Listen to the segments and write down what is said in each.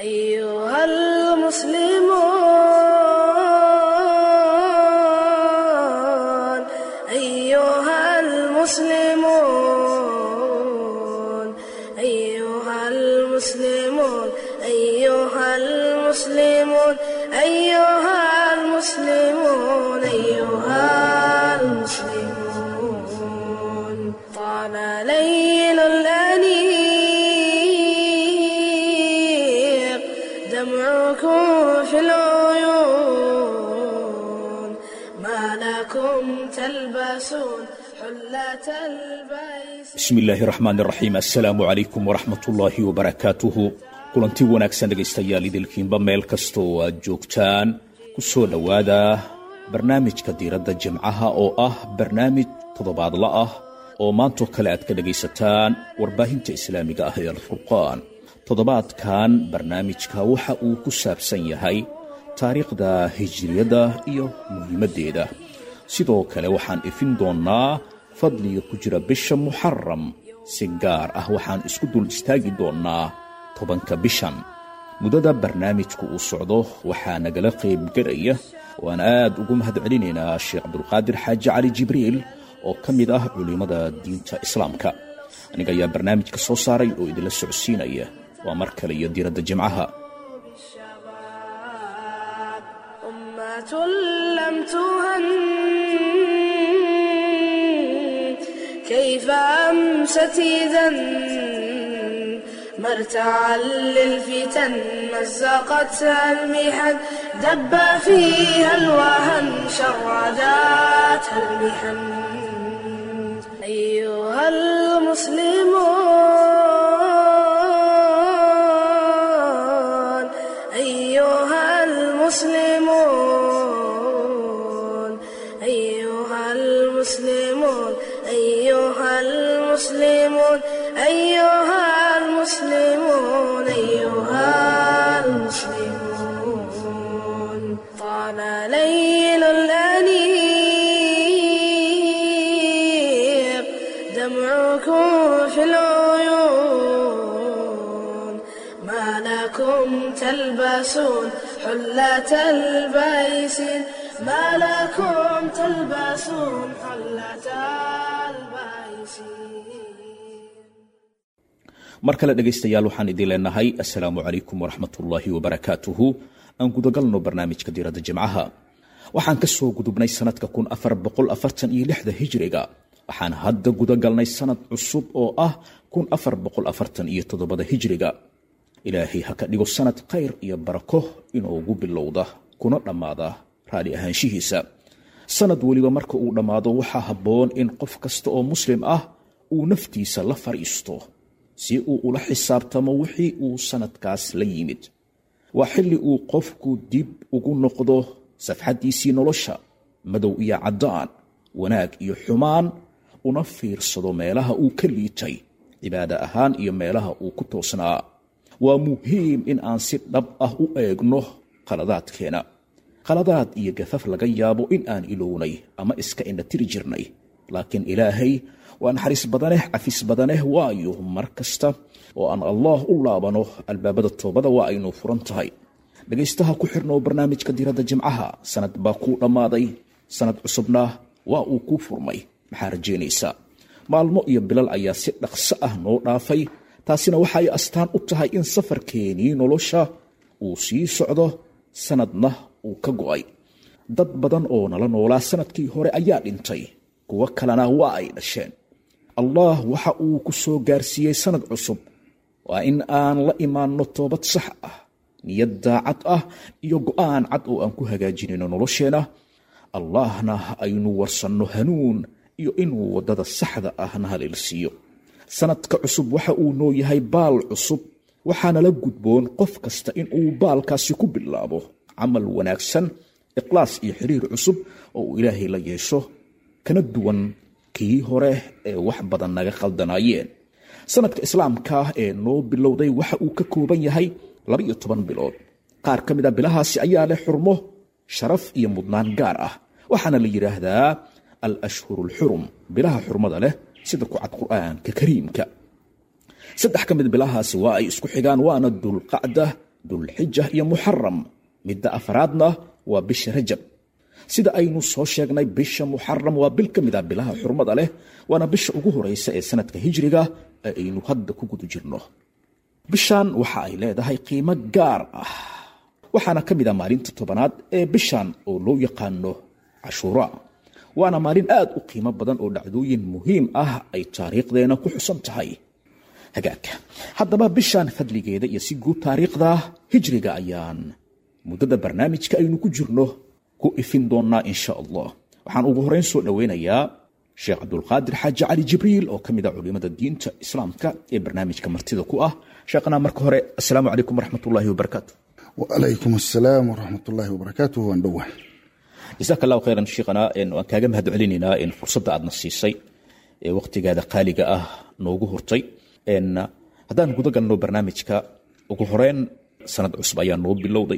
أيها المسلمون أيها المسلمون أيها المسلمون أيها المسلمون أيها المسلمون أيها المسلمون طال ليل الأنيق دمعكم في العيون ما لكم تلبسون حلة البيس bismillaahi raxmaani raxiim assalaamu calaykum waraxmatullaahi wabarakaatuhu kulanti wanaagsan dhegaystayaal idilkiinba meel kasta oo aad joogtaan ku soo dhowaada barnaamijka diiradda jimcaha oo ah barnaamij toddobaadla ah oo maantoo kale aad ka dhegaysataan warbaahinta islaamiga ah ee alfurqaan toddobaadkan barnaamijka waxa uu ku saabsan yahay taariikhda hijriyadda iyo muhiimaddeeda sidoo kale waxaan ifin doonnaa fadliga ku jira bisha muxaram si gaar ah waxaan isku dul istaagi doonnaa tobanka bishan muddada barnaamijku uu socdo waxaa nagala qaybgelaya waan aad ugu mahad celinaynaa sheekh cabdulqaadir xaaji cali jibriil oo ka mid ah culimmada diinta islaamka aniga ayaa barnaamijka soo saaray oo idinla socodsiinaya waa mar kale iyo diiradda jimcaha الشباب أمة لم تهن كيف أمست إذا مرتعا للفتن مزقتها المحن دب فيها الوهن شرداتها المحن أيها المسلمون أيها المسلمون أيها المسلمون أيها المسلمون أيها المسلمون أيها المسلمون طال ليل الأنيق دمعكم في العيون ما لكم تلبسون حلة البيس ما لكم تلبسون حلة البيس mar kale dhegaystayaal waxaan idin leenahay assalaamu calaykum waraxmatullaahi wabarakaatuhu aan gudagalno barnaamijka diiradda jimcaha waxaan ka soo gudubnay sannadka kun afar boqol afartan iyo lixda hijriga waxaan hadda gudagalnay sannad cusub oo ah kun afar boqol afartan iyo toddobada hijriga ilaahay ha ka dhigo sannad khayr iyo barako inoogu bilowda kuna dhammaada raali ahaanshihiisa sannad weliba marka uu dhammaado waxaa habboon in qof kasta oo muslim ah uu naftiisa la fadhiisto si uu ula xisaabtamo wixii uu sannadkaas la yimid waa xilli uu qofku dib ugu noqdo safxaddiisii nolosha madow iyo caddaan wanaag iyo xumaan una fiirsado meelaha uu ka liitay cibaado ahaan iyo meelaha uu ku toosnaa waa muhiim in aan si dhab ah u eegno qaladaadkeena qaladaad iyo gafaf laga yaabo in aan ilownay ama iska indhatiri jirnay laakiin ilaahay waa naxariis badaneh cafis badaneh waayo mar kasta oo aan allaah u laabano albaabada toobada waa aynu furan tahay dhegaystaha ku xirnoo barnaamijka diiradda jimcaha sanad baa kuu dhammaaday sanad cusubna waa uu kuu furmay maxaa rajaynaysaa maalmo iyo bilal ayaa si dhaqso ah noo dhaafay taasina waxa ay astaan u tahay in safarkeenii nolosha uu sii socdo sanadna uu ka go'ay dad badan oo nala noolaa sanadkii hore ayaa dhintay kuwo kalena waa ay dhasheen allah waxa uu ku soo gaarsiiyey sanad cusub waa in aan la imaanno toobad sax ah niyad daacad ah iyo go'aan cad oo aan ku hagaajinayno nolosheenna allahna aynu warsanno hanuun iyo inuu waddada saxda ahna haleelsiiyo sanadka cusub waxa uu noo yahay baal cusub waxaana la gudboon qof kasta in uu baalkaasi ku bilaabo camal wanaagsan ikhlaas iyo xiriir cusub oo uu ilaahay la yeesho kana duwan kii hore ee wax badan naga khaldanaayeen sanadka islaamka ee noo bilowday waxa uu ka kooban yahay labaiyo toban bilood qaar ka mid a bilahaasi ayaa leh xurmo sharaf iyo mudnaan gaar ah waxaana la yidhaahdaa al ashhuru alxurum bilaha xurmada leh sida ku cad qur'aanka kariimka saddex ka mid bilahaasi waa ay isku xigaan waana dulqacda dulxija iyo muxaram midda afraadna waa bisha rajab sida aynu soo sheegnay bisha muxaram waa bil ka mid ah bilaha xurmada leh waana bisha ugu horeysa ee sanadka hijriga ee aynu hadda ku guda jirno bishan waxa ay leedahay qiimo gaar ah waxaana ka mid ah maalinta tobanaad ee bishan oo loo yaqaano cashuura waana maalin aad u qiimo badan oo dhacdooyin muhiim ah ay taariikhdeena ku xusan tahay hagaagka haddaba bishan fadligeeda iyo si guud taariikhda hijriga ayaan muddada barnaamijka aynu ku jirno ku ifin doonaa insha allah waxaan ugu horeyn soo dhoweynayaa sheekh cabdulqaadir xaaji cali jibriil oo ka mid ah culimada diinta islaamka ee barnaamijka martida ku ah sheekhana marka hore assalaamu calaykum waraxmatullaahi wabarakaatu wacalaykum assalaam waraxmatullaahi wabarakaatuh waan dhowah jasaaka allahu khayran sheekhana waan kaaga mahad celinaynaa in fursadda aadna siisay ee waqtigaada qaaliga ah noogu hurtay haddaan guda galno barnaamijka ugu horeyn sanad cusub ayaa noo bilowday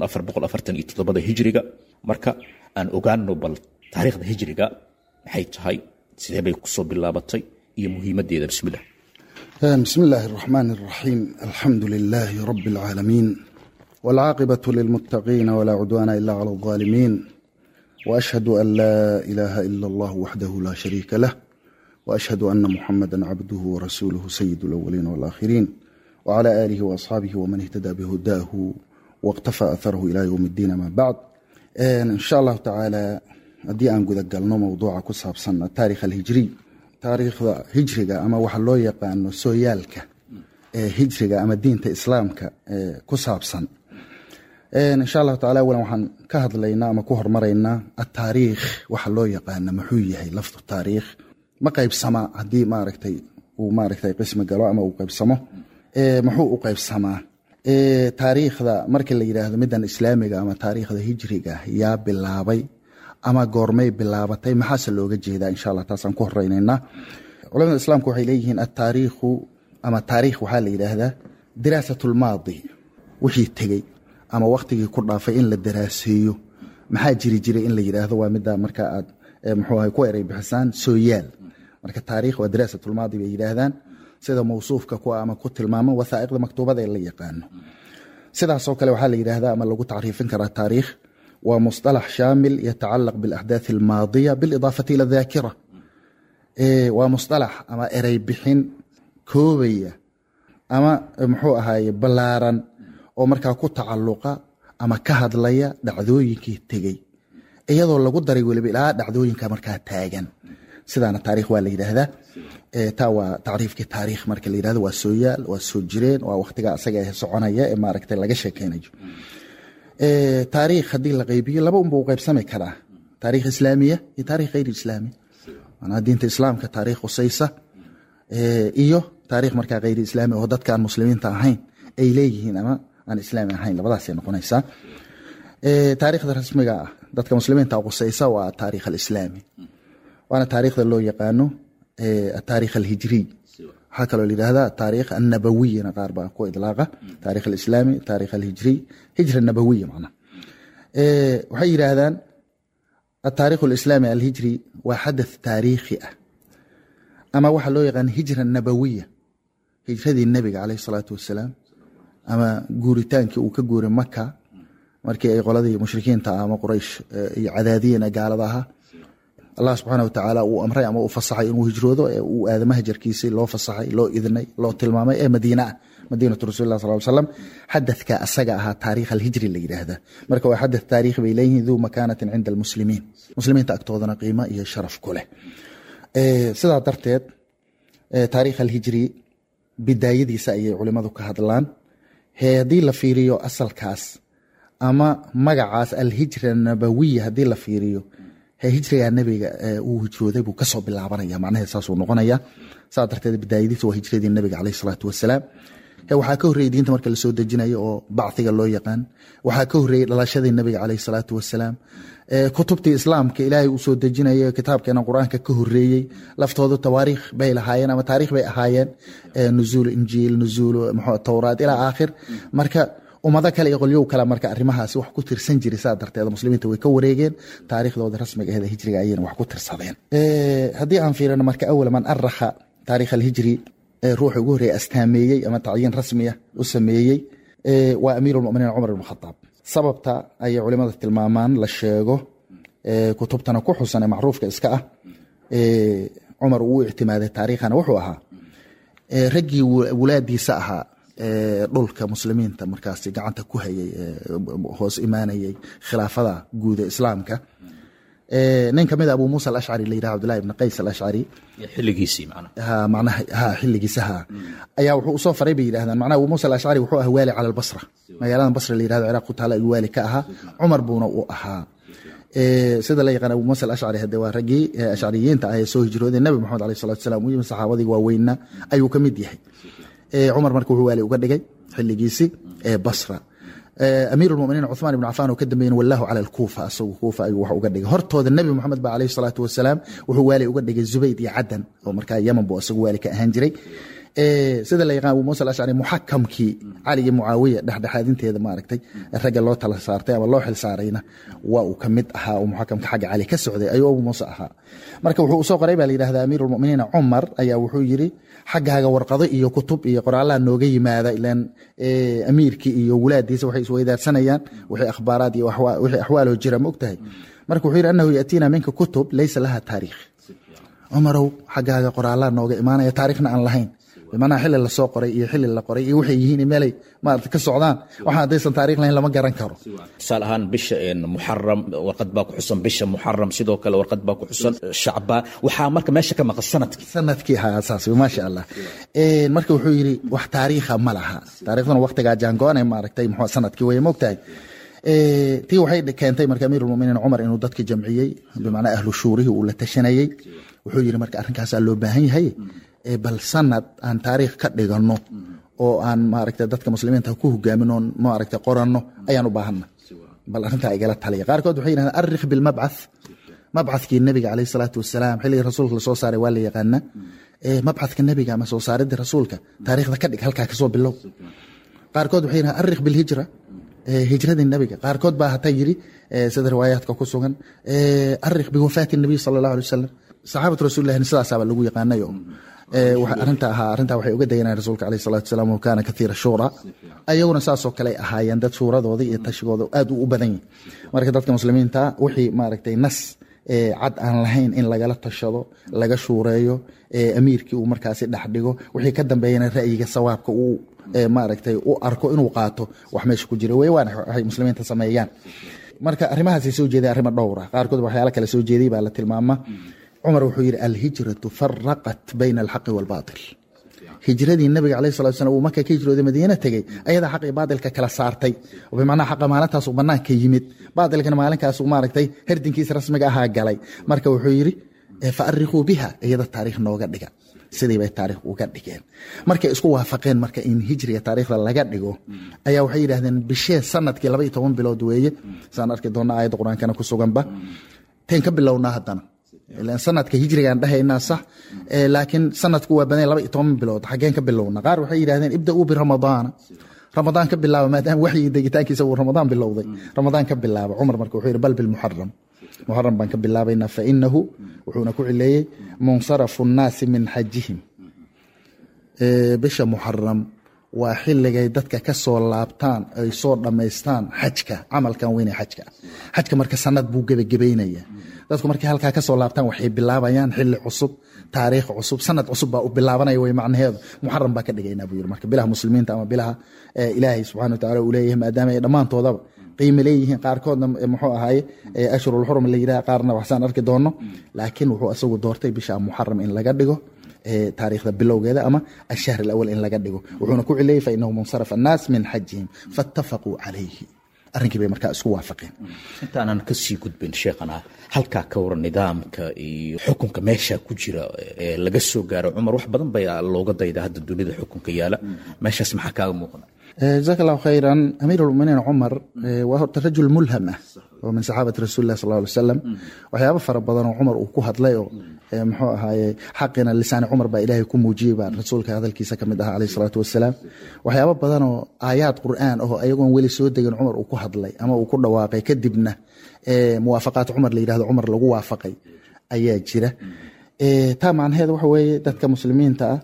hijriga marka aan ogaano bal taariikhda hijriga maxay tahay sidee bay kusoo bilaabatay iyo muhiimadeeda bismillah bismi illaahi araxmaan araxiim alxamdu lilaahi rabi alcaalamiin waalcaaqibatu lilmuttaqiina walaa cudwaana ila cala aldaalimiin waashhadu an laa ilaaha ila allah waxdahu laa shariika lah وأشهد أن محمدا عبده ورسوله سيد الأولين والآخرين وعلى آله وأصحابه ومن اهتدى بهداه واقتفى أثره إلى يوم الدين ما بعد إن شاء الله تعالى haddii aan gudagalno mowduuca ku saabsan taarikh alhijriy taariikhda hijriga ama waxa loo yaqaano sooyaalka ee hijriga ama diinta islaamka ee ku saabsan insha allahu tacala awalan waxaan ka hadlaynaa ama ku hormaraynaa ataariikh waxa loo yaqaana muxuu yahay lafdu taariikh ma qaybsamaa haddii maaragtay uu maaragtay qismi galo ama uu qaybsamo muxuu u qaybsamaa taariikhda marka la yidhaahdo middan islaamiga ama taariikhda hijriga yaa bilaabay ama goormay bilaabatay maxaase looga jeedaa insha allah taasaan ku horeynaynaa culamada islaamku waxay leeyihiin ataariikhu ama taariikh waxaa la yidhaahdaa diraasat lmaadi wixii tegey ama wakhtigii ku dhaafay in la daraaseeyo maxaa jiri jiray in la yidhaahdo waa midda marka aad muxuu ahay ku erey bixisaan sooyaal marka taariikh waa diraasatulmaadi bay yidhaahdaan sida mawsuufka ku ama ku tilmaaman wasaa'iqda maktuubada ee la yaqaano sidaasoo kale waxaa la yidhaahdaa ama lagu tacriifin karaa taariikh waa musطalax shaamil yatacalaq biاlaxdaaث almaadiya biاlidaafati ila daakira waa musطalax ama erey bixin koobaya ama muxuu ahaye ballaaran oo markaa ku tacalluqa ama ka hadlaya dhacdooyinkii tegey iyadoo lagu daray weliba ilaa dhacdooyinka markaa taagan sidaana taarikh waa la yidhaahdaa taa waa tacriifkii taariikh marka la yidhahdo waa sooyaal waa soo jireen waa wakhtiga asaga ee soconaya ee maaragtay laga sheekeynayo taariikh haddii la qaybiyo laba unba u qaybsami karaa taarikh islaamiya iyo taarikh hayr islaami manaa diinta islaamka taarikh khusaysa iyo taarikh markaa hayr islaami oo dadka aan muslimiinta ahayn ay leeyihiin ama aan islaami ahayn labadaasay noqonaysaa taarikhda rasmiga ah dadka muslimiinta khusaysa waa taarikh alislaami waana taarikhda loo yaqaano ataarikh alhijriy waxaa kaloo la yidhahdaa taarikh annabawiyana qaar baa ku idlaaqa taarikh alislaami taarikh alhijriy hijra nabawiya macnaha waxay yidhaahdaan ataarikh alislaami alhijri waa xadath taariikhi ah ama waxaa loo yaqaan hijra nabawiya hijradii nebiga caleyh salaatu wasalaam ama guuritaankii uu ka guuray maka markii ay qoladii mushrikiinta ama quraysh iyo cadaadiyena gaalada ahaa allah subxaana watacaala uu amray ama uu fasaxay inuu hijroodo ee uu aadama hajarkiisii loo fasaxay loo idnay loo tilmaamay ee madiina ah madiinatu rasulilah sal ly slam xadadka asaga ahaa taarikh alhijri la yidhaahdaa marka waa xadath taarikhi bay leeyihiin duu makaanatin cinda almuslimiin muslimiinta agtoodana qiimo iyo sharaf ku leh sidaa darteed taarikh alhijri bidaayadiisa ayay culimadu ka hadlaan haddii la fiiriyo asalkaas ama magacaas alhijra nabawiya haddii la fiiriyo hijriga nebiga uu hijrooday buu kasoo bilaabanaya macnaheed saasuu noqonaya saa darteed bidaayadiisa waa hijradii nebiga caleyh salaatu wasalaam waxaa ka horreeyey diinta marka lasoo dejinayo oo bacdiga loo yaqaan waxaa ka horreeyey dhalashadii nebiga caleyh salaatu wasalaam kutubtii islaamka ilaahay uu soo dejinayo kitaabkeena qur-aanka ka horreeyey laftoodu tawaariikh bay lahaayeen ama taarikh bay ahaayeen nuzuul injiil nuzuul towraat ilaa aakhir marka ummado kale iyo qolyow kale marka arrimahaasi wax ku tirsan jiray saa darteed muslimiinta way ka wareegeen taariikhdooda rasmiga aheed hijriga ayayna wax ku tirsadeen haddii aan fiirino marka awal man arakha taarikh alhijri ruuxa ugu horreeya astaameeyey ama tacyiin rasmiya u sameeyey Eh, waa amiir lmuminiin cumar ibn khataab sababta ayay culimada tilmaamaan la sheego eh, kutubtana ku xusan ee macruufka iska ah eh, cumar uu u ictimaaday taariikhana wuxuu ahaa eh, raggii wu- wulaadiisa ahaa ee dhulka muslimiinta markaasi gacanta ku hayay ee hoos imaanayay khilaafada guud ee islaamka Eh, nin kamid a abu muusa alashcari la yidhaha cabdullahi ibn qays alashcari xilligiisii macnaha ha macnaha ha xilligiisa ha ayaa wuxuu usoo faray bay yidhahdaan macnaha abu muusa alashcari wuxuu ahaa waali cala albasra magaalada basra la yidhahdo ciraaq ku taala ayuu waali ka ahaa cumar buuna u ahaa Eh, sida la yaqaan abu muusa alashcari hade waa raggii eh, ashcariyiinta ah ee soo hijrooday nabi maxamed alayh salatu wasalaam u yimi saxaabadii waaweynna ayuu ka mid yahay Eh, cumar marka wuxuu waali uga dhigay xilligiisii ee basra Eh, amiir lmuminiin cuثmaan ibn cafaan oo ka dambeeyena wallahu cala alkuufa asagu kuufa ayuu wax uga dhigay hortooda nebi moxamed ba alayhi salaatu wasalaam wuxuu waali uga dhigay zubayd iyo cadan oo markaa yaman buu asagu waali ka ahaan jiray Eh, sida la yaqaan abu muusa alashcari muxakamkii cali iyo mucaawiya dhexdhexaadinteeda maaragtay ragga loo tala saartay ama loo xil saarayna waa uu ka mid ahaa oo muxakamka xagga cali ka socday ayuu abu muuse ahaa marka wuxuu usoo qoray baa la yidhahdaa amiir lmuminiin cumar ayaa wuxuu yiri xaggaaga warqado iyo kutub iyo qoraalaha nooga yimaada ilaan eh, amiirkii iyo wulaadiisa waxay isweydaarsanayaan wixii akhbaaraad iyo waxwa- wixii axwaaloo jira ma ogtahay marka wuxuu yidhi annahu yaatiina minka kutub laysa laha taariikh cumarow xaggaaga qoraalaha nooga imaanaya taariikhna aan lahayn bimacnaha xili lasoo qoray iyo xili la qoray iyo waxay yihiin meelay maarata ka socdaan waxaan haddaysan taariikh lahayn lama garan karo tusaale ahaan bisha een, muxaram warqad baa ku xusan bisha muxaram sidoo kale warqad baa ku xusan shacbaan waxaa marka meesha ka maqan sanadkii sanadkii ahaa saas wey, maasha allah Eh, marka wuxuu yidhi wax taariikha ma laha taariikhduna waqtigaa jaangoone maaragtay muxuu sanadkii weye mogtahay Eh, tii waxay keentay marka amiirulmuminiin cumar inuu dadka jamciyey bimacnaa ahlu shuurihii uu la tashanayey wuxuu yidhi marka arrinkaasaa loo baahan yahay Eh, bal sanad aan taariikh ka dhigano oo aan maaragta dadka muslimiinta ku hogaamin oon maaragta qoranno ayaan u baahanna bal arrintaa igala taliya qaarkood waxay yidhahdeen arikh bilmabcath mabcadkii nabiga caleyh salaatu wasalaam xilligii rasuulka lasoo saaray waa la yaqaana Eh, mabcadka nabiga ama soo saaridda rasuulka taariikhda ka dhig halkaa kasoo bilow qaarkood waxay yidhahdeen arikh bilhijra Eh, hijradii nabiga qaarkood baa hataa yiri eh, sida riwaayaadka ku sugan eh, arikh biwafaati nabiy sala allahu alay wasalam saxaabatu rasuulilahina sidaasaaba lagu yaqaanayo Eh, waxa arrinta ahaa arrintaa waxay uga dayanayeen rasuulka caleyh salatu wasalaam wa kaana kathiira shuura ayaguna saasoo kale ay ahaayeen dad shuuradooda iyo tashigooda aad u badan yihin marka dadka muslimiinta wixii maaragtay nas eh, cad aan lahayn in lagala tashado laga shuureeyo eh, amiirkii uu markaasi dhex dhigo wixii ka dambeeyana ra'yiga sawaabka uu eh, maaragtay u arko inuu qaato wax meesha ku jira wey waana waxay muslimiinta sameeyaan marka arrimahaasay soo jeedeen arrimo dhowra qaarkood waxyaala kale soo jeeday baa la tilmaama cumar wuxuu yidhi alhijratu faraqat bayna alxaqi waalbaatil hijradii nabiga caleyh salatu salam uu marka ka hijrooday madiina tegey ayadaa xaq iyo baatilka kala saartay oo bimacnaha xaqa maalintaas uu banaanka yimid baatilkana maalinkaas uu maaragtay herdinkiisa rasmiga ahaa galay marka wuxuu yidhi eh, fa arrikhuu biha iyada taariikh nooga dhiga sidii bay taariikh uga dhigeen markay isku waafaqeen marka in hijriga taariikhda laga dhigo ayaa waxay yidhahdeen bishee sanadkii laba iyo toban bilood weeye saan arki doona aayadda qur-aankana ku suganba teen ka bilownaa haddana ilaan sanadka hijrigaan dhahaynaa sax eh, laakiin sanadku waa badan laba iyo toban bilood xaggeen ka bilowna qaar waxay yidhahdeen ibda-uu biramadaana ramadaan ka bilaaba maadaama waxyi degitaankiisa uu ramadaan bilowday ramadaan ka bilaaba cumar marka wuxuu yidhi bal bilmuxaram muxaram baan ka bilaabaynaa fainahu wuxuuna ku cileeyey munsarafu nnaasi min xajihim Eh, bisha muxaram waa xilligay dadka ka soo laabtaan ay soo dhammaystaan xajka camalkan weyne xajka xajka marka sanad buu gebagebaynaya dadku markay halkaa kasoo laabtaan waxay bilaabayaan xili cusub taariikh cusub sanad cusub baa u bilaabanaya wey macnaheedu muxaram baa ka dhigaynaa buu yiri marka bilaha muslimiinta ama bilaha eh, ilaahay subxana wataala uu leeyahay maadaama ay dhammaantoodaba qiime leeyihiin qaarkoodna eh, muxuu ahaye eh, ashhurulxurum la yidhaha qaarna waxsaan arki doono laakiin wuxuu asagu doortay bisha muxaram in laga dhigo eh, taariikhda bilowgeeda ama ashahr alawal in laga dhigo wuxuuna ku cileeyey fainahu munsaraf annaas min xajihim faatafaquu calayhi arrinkii bay markaa isku waafaqeen intaanan kasii gudbin sheekhana halkaa ka waran nidaamka iyo xukunka meesha ku jira ee laga soo gaaro cumar wax badan baa looga dayda hadda dunida xukunka yaala meeshaas maxaa kaaga muuqda jazaak allahu khayran amiir lmuminiin cumar eh, waa horta rajul mulham ah oo min saxaabati rasuuli lah sal ly wasalam waxyaabo fara badan oo cumar uu ku hadlay oo eh, muxuu ahaaye xaqina lisaani cumar baa ilaahay ku muujiyey baa rasuulka hadalkiisa ka mid ahaa caleyh salaatu wasalaam waxyaabo badan oo aayaad qur'aan ahoo ayagoon weli soo degin cumar uu ku hadlay ama uu ku dhawaaqay kadibna eh, muwaafaqaat cumar la yidhahdo cumar lagu waafaqay ayaa jira Eh, taa macnaheeda waxa weeye dadka muslimiinta ah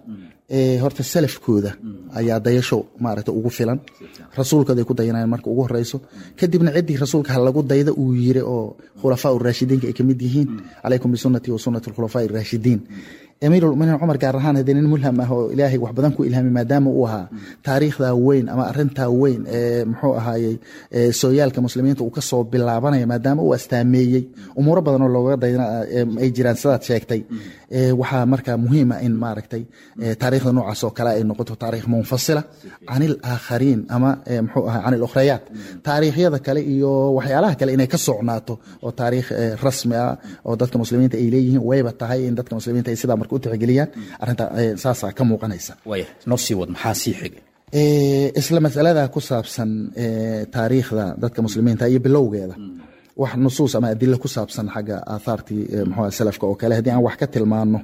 horta salafkooda ayaa dayasho maaragta ugu filan rasuulkooda ay ku dayanayaan marka ugu horeyso kadibna ciddii rasuulka ha lagu dayda uu yiri oo khulafaa uraashidiinka ay kamid yihiin calaykum bisunati wa sunati alkhulafaa iraashidiin amiirulmuminiin cumar gaar ahaan hadee nin mulham ah oo ilaahay wax badan ku ilhaamay maadaama uu ahaa taariikhdaa weyn ama arintaa weyn ee muxuu ahaayey sooyaalka muslimiinta uu kasoo bilaabanaya maadaama uu astaameeyey umuuro badan oo looga dayna ay jiraan sidaad sheegtay waxaa markaa muhiima in maaragtay taariikhda noocaas oo kale ay noqoto taariikh munfasila can ilaakhariin ama muxuu ahaa can ilukhrayaat taariikhyada kale iyo waxyaalaha kale inay ka socnaato oo taariikh rasmi ah oo dadka muslimiinta ay leeyihiin wayba tahay in dadka muslimiinta ay sidaa marka u tixgeliyaan arrinta saasaa ka muuqanaysa waaya noo sii wad maxaa sii xigay isla masalada ku saabsan taariikhda dadka muslimiinta iyo bilowgeeda wax nusuus ama adilo ku saabsan xagga aathaartii mxua salafka oo kale haddii aan wax ka tilmaano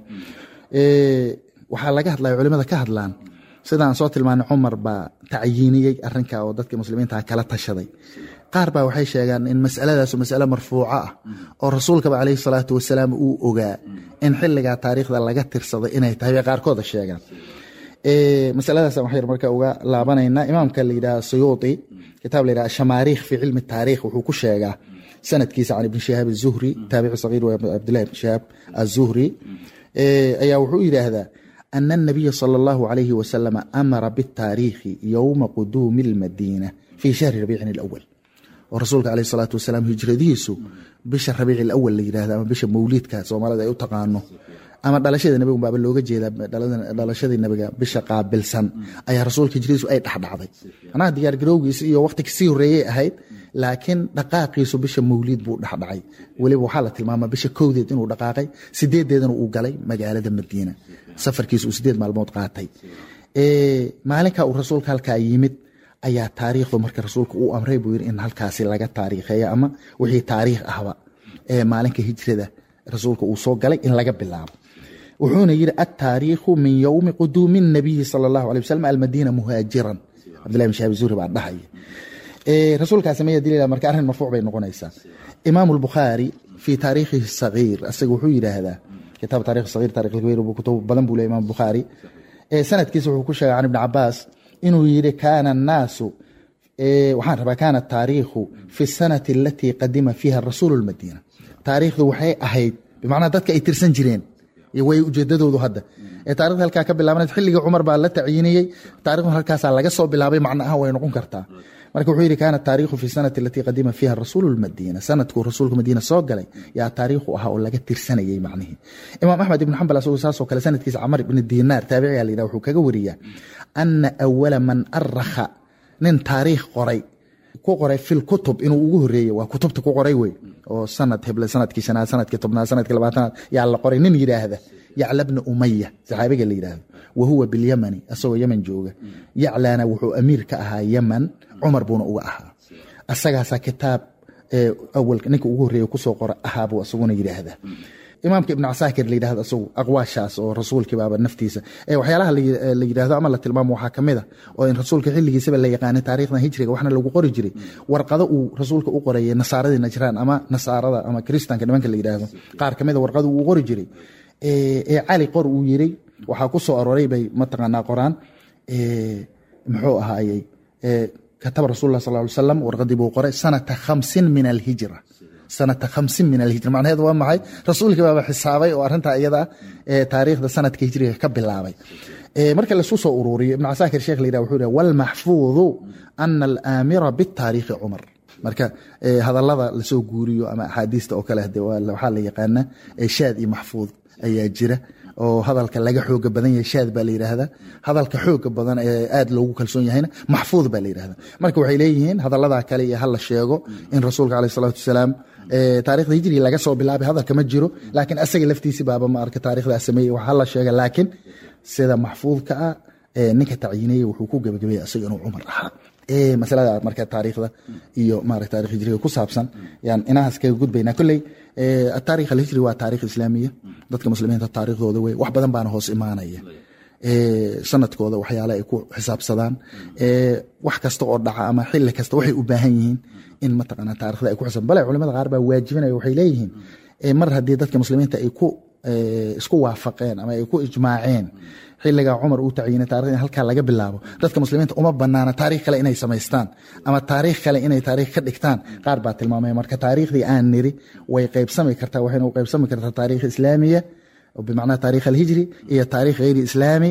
waxaa laga hadlaya culimada ka hadlaan sidaan soo tilmaanay cumar baa tacyiiniyey arinka oo dadka muslimiinta kala tashaday qaar baa waxay sheegaan in masaladaas masale marfuuco ah oo rasuulkaba caleyhi salaatu wasalaam uu ogaa in xiligaa taariikhda laga tirsaday inay tahay bay qaarkooda sheegaan masaladaas waxaynu marka uga laabanaynaa imaamka la yidhaha suyuuti kitaab la yidhaha shamaariikh fi cilmi taariikh wuxuu ku sheegaa sanadkiisa can ibni shihaab azuhri taabici sagiir wa cabdillahi ibni shihaab azuhri ayaa wuxuu yidhaahdaa ana anabiya sala allahu calayhi wasalama amara bitaariikhi yowma quduumi almadiina fi shahri rabiicin alawal oo rasuulka caleyhi salaatu wasalaam hijradihiisu bisha rabiici alawal la yidhahda ama bisha mawliidka soomaalida ay u taqaano ama dhalashada nebigu baaba looga jeeda dhalashadii nebiga bisha qaabilsan ayaa rasuulka hijradiisu ay dhexdhacday manaha diyaargarowgiisa iyo waqti kasii horreeyey ahayd laakiin dhaqaaqiisu bisha mawliid buu dhexdhacay weliba waxaa la tilmaamaa bisha kowdeed inuu dhaqaaqay sideedeedana uu galay magaalada madiina safarkiisa uu sideed maalmood qaatay maalinka uu rasuulka halkaa yimid ayaa taariikhdu marka rasuulka uu amray buu yiri in halkaasi laga taariikheeyo ama wixii taariikh ahba ee maalinka hijrada rasuulka uu soo galay in laga bilaabo wuxuuna yidhi attaariikhu min yowmi quduumi nabiyi sala allahu alay wasalam almadiina muhaajiran cabdillahi bin shahaab zuhri baa dhahaya rasuulkaa sameeya dilila marka arrin marfuuc bay noqonaysaa imaamu albukhaari fii taariikhihi sagiir asaga wuxuu yidhaahdaa kitaab taarikh sagiir taarikh alkabiir kutub badan buu leeyahay imam bukhaari sanadkiisa wuxuu ku sheegay can ibni cabaas inuu yidhi kaana annaasu waxaan rabaa kaana taariikhu fi sanati alatii qadima fiiha rasuulu lmadiina taariikhdu waxay ahayd bimacnaa dadka ay tirsan jireen way ujeedadoodu hadda taarikhda halkaa ka bilaabaneed xilligii cumar baa la tacyiiniyey taarikhdu halkaasaa laga soo bilaabay macno ahaan way noqon kartaa marka wuxuu yidhi kaana taariikhu fi sanati alatii qadima fiiha rasuulu lmadiina sanadkuu rasuulka madiina soo galay yaa taariikhu ahaa oo laga tirsanayay macnihii imaam axmed ibn xambal asagoo saasoo kale sanadkiisa camar ibni dinaar taabiciga la yidhaha wuxuu kaga wariyaa ana awala man arakha nin taariikh qoray ku qoray fil kutub inuu ugu horeeyey waa kutubta ku qoray wey oo sanad heble sanadkii shanaad sanadkii tobnaad sanadkii labaatanaad yaa la qoray nin yidhaahda yacla bna umaya saxaabiga la yidhaahdo wa huwa bilyamani asagoo yeman jooga yaclana wuxuu amiir ka ahaa yeman cumar buuna uga ahaa asagaasaa kitaab awal ninka ugu horreeya kusoo qora ahaabuu asaguna yidhaahda imaamka ibn casaakir la yidhahdo asagu aqwaashaas oo rasuulkii baaba naftiisa waxyaalaha la yidhahdo ama la tilmaamo waxaa kamid a oo in rasuulka xilligiisaba la yaqaanay taariikhdan hijriga waxna lagu qori jiray warqado uu rasuulka u qorayay nasaaradii najraan ama nasaarada ama kristanka nimanka la yidhaahdo qaar kamid a warqado uu qori jiray ee cali qor uu yiri waxaa ku soo aroray bay mataqaanaa qoraan muxuu ahaayey kataba rasul sal ly salam warqadii buu qoray sanata khamsin min alhijra sanata khamsin min alhijra macnaheedu waa maxay rasuulkii baaba xisaabay oo arrintaa iyada ah taariikhda sanadka hijriga ka bilaabay marka lasu soo ururiyo ibn casaakir sheekh la yidhah wuxuu yidhah walmaxfuudu ana alaamira bitaariikhi cumar marka hadallada lasoo guuriyo ama axaadiista oo kale hade waxaa la yaqaana shaad iyo maxfuud ayaa jira oo hadalka laga xooga badan yahay shaad baa la yidhaahdaa hadalka xooga badan ee aad loogu kalsoon yahayna maxfuud baa la yidhahda marka waxay leeyihiin hadaladaa kale iyo hala sheego in rasuulka caleyh salatu wasalaam taarikhda hijriga laga soo bilaabay hadalka ma jiro laakiin asaga laftiisi baaba maarka taarikhdaa sameeyey wax hala sheega laakiin sida maxfuudka ah ninka tacyiinaya wuxuu ku gebagabeeyey asaga inuu cumar ahaa masalada marka taariikhda iyo maarata tarikh hijriga ku saabsan yaan inahaas kaga gudbaynaa kolley ataarikh alhijri waa taarikh islaamiya dadka muslimiinta taariikhdooda wey wax badan baana hoos imaanaya sanadkooda waxyaale ay ku xisaabsadaan wax kasta oo dhaca ama xili kasta waxay u baahan yihiin in mataqaana taarikhda ay ku xisaab bale culimada qaar baa waajibinaya waxay leeyihiin mar haddii dadka muslimiinta ay ku isku waafaqeen ama ay ku ijmaaceen xiligaa cumar uu tacyiinay taarikhda in halkaa laga bilaabo dadka muslimiinta uma banaana taarikh kale inay samaystaan ama taariikh kale inay taarikh ka dhigtaan qaar baa tilmaamaya marka taariikhdii aan niri way qaybsami kartaa waxayna u qaybsami kartaa taarikh islaamiya bimacnaa taarikh alhijri iyo taarikh hayri islaami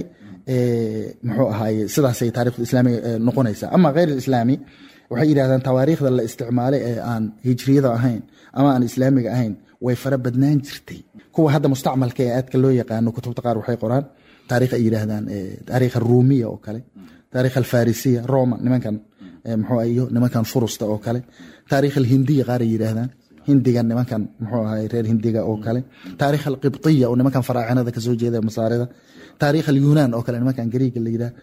muxuu ahaaye sidaasay taarikhda islaamiga noqonaysaa ama hayr islaami waxay yidhahdaan tawaariikhda la isticmaalay ee aan hijriyada ahayn ama aan islaamiga ahayn way fara badnaan jirtay kuwa hadda mustacmalka ee aadka loo yaqaano kutubta qaar waxay qoraan taarikh ay yidhaahdaan taarikh aruumiya oo kale taarikh alfarisiya roma nimankan muxuu iyo nimankan furusta oo kale taarikh alhindiya qaar ay yidhaahdaan hindigan nimankan muxuu ahay reer hindiga oo kale taarikh alqibtiya oo nimankan faraacinada kasoo jeeda masaarida taarikh alyunaan oo kale nimankan gariiga la yidhaha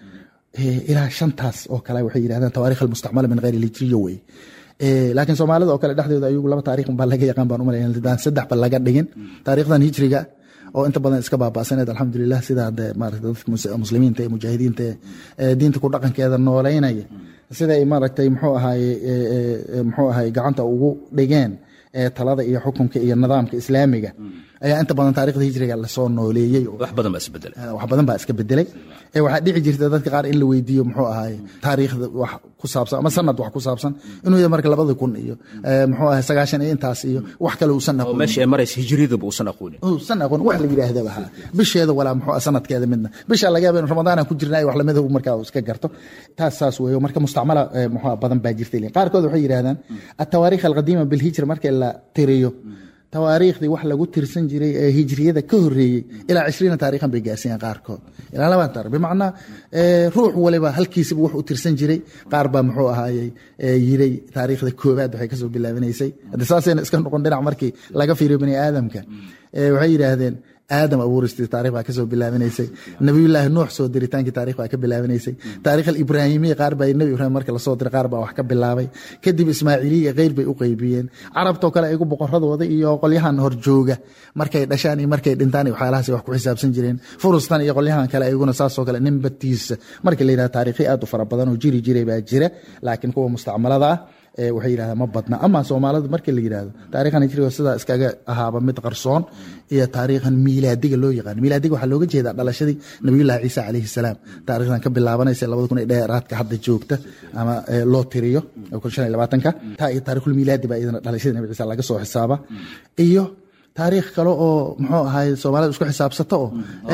ilaa shantaas oo kale waxay yidhahdaan tawaarikh almustacmala min geyr alhijriya wey laakiin soomaalida oo kale dhexdooda ayagu laba taarikh baa laga yaqaan baan umalaya saddexba laga dhigin taarikhdan hijriga oo inta badan iska baaba'saneed alxamdulilah sidaa de maarata dadka muslimiinta ee mujaahidiinta ee diinta ku dhaqankeeda nooleynaya siday maaragtay muxuu ahaye muxuu ahaye gacanta ugu dhigeen ee talada iyo xukunka iyo nidaamka islaamiga ayaa inta badan taarikhda hijriga lasoo nooleeyey wax badan baa isbedelay wax badan baa iska bedelay ee waxaa dhici jirta dadka qaar in la weydiiyo muxuu ahaye taariikhda wax ku saabsan ama sanad wax ku saabsan inuu yahay marka labada kun iyo muxuu ahay sagaashan iyo intaas iyo wax kale uusan oo meesha ay maraysa hijriyadaba uusan aqoonin uusan aqoon wax la yidhaahdaba ha bisheeda walaa muxuu ah sanadkeeda midna bisha laga yaaba in ramadaan aan ku jirnaa wax lamida markaa uu iska garto taas saas weeyo marka mustacmala muxuu badan baa jirtay qaarkood waxay yidhahdaan atawaariikh alqadiima bilhijra marka la tiriyo tawaariikhdii wax lagu tirsan jiray ee hijriyada ka horeeyey ilaa cishriina taarikhan bay gaarsiiyeen qaarkood ilaa labaan taarikh bimacnaa ruux waliba halkiisiba wax u tirsan jiray qaar baa muxuu ahaayey yiray taariikhda koobaad waxay kasoo bilaabanaysay hadde saasayna iska noqon dhinac markii laga fiiriyo bani aadamka waxay yidhaahdeen aadam abuuristii taarikh baa kasoo bilaabanaysay nabiyullaahi nuux soo diritaankii taarikh baa ka bilaabanaysay taarikh alibraahimiya qaar baa nebi ibraahim marka lasoo diray qaar baa wax ka bilaabay kadib ismaaciiliya keyr bay u qeybiyeen carabtoo kale ayagu boqoradooda iyo qolyahan horjooga markay dhashaan iyo markay dhintaan iyo waxyaalahaas wax ku xisaabsan jireen furustan iyo qolyahan kale ayaguna saasoo kale ninbatiisa marka la yidhahda taarikhyo aad u fara badan oo jiri jiray baa jira laakiin kuwa mustacmalada ah waxay yidhahdaan ma badna ama soomaalida markii la yidhahdo taarikhan hijriga sidaa iskaga ahaaba mid qarsoon iyo taariikhan miilaadiga loo yaqaano miilaadiga waxaa looga jeedaa dhalashadii nabiyullahi ciisa calayhi salaam taarikhdan ka bilaabanaysa labada kun ee dheeraadka hadda joogta ama loo tiriyo kun shan iyo labaatanka taa iyo taarikhul miilaadi baa iyadana dhalashadii nabi ciisa laga soo xisaaba iyo taariikh kale oo muxuu ahay soomaalida isku xisaabsato oo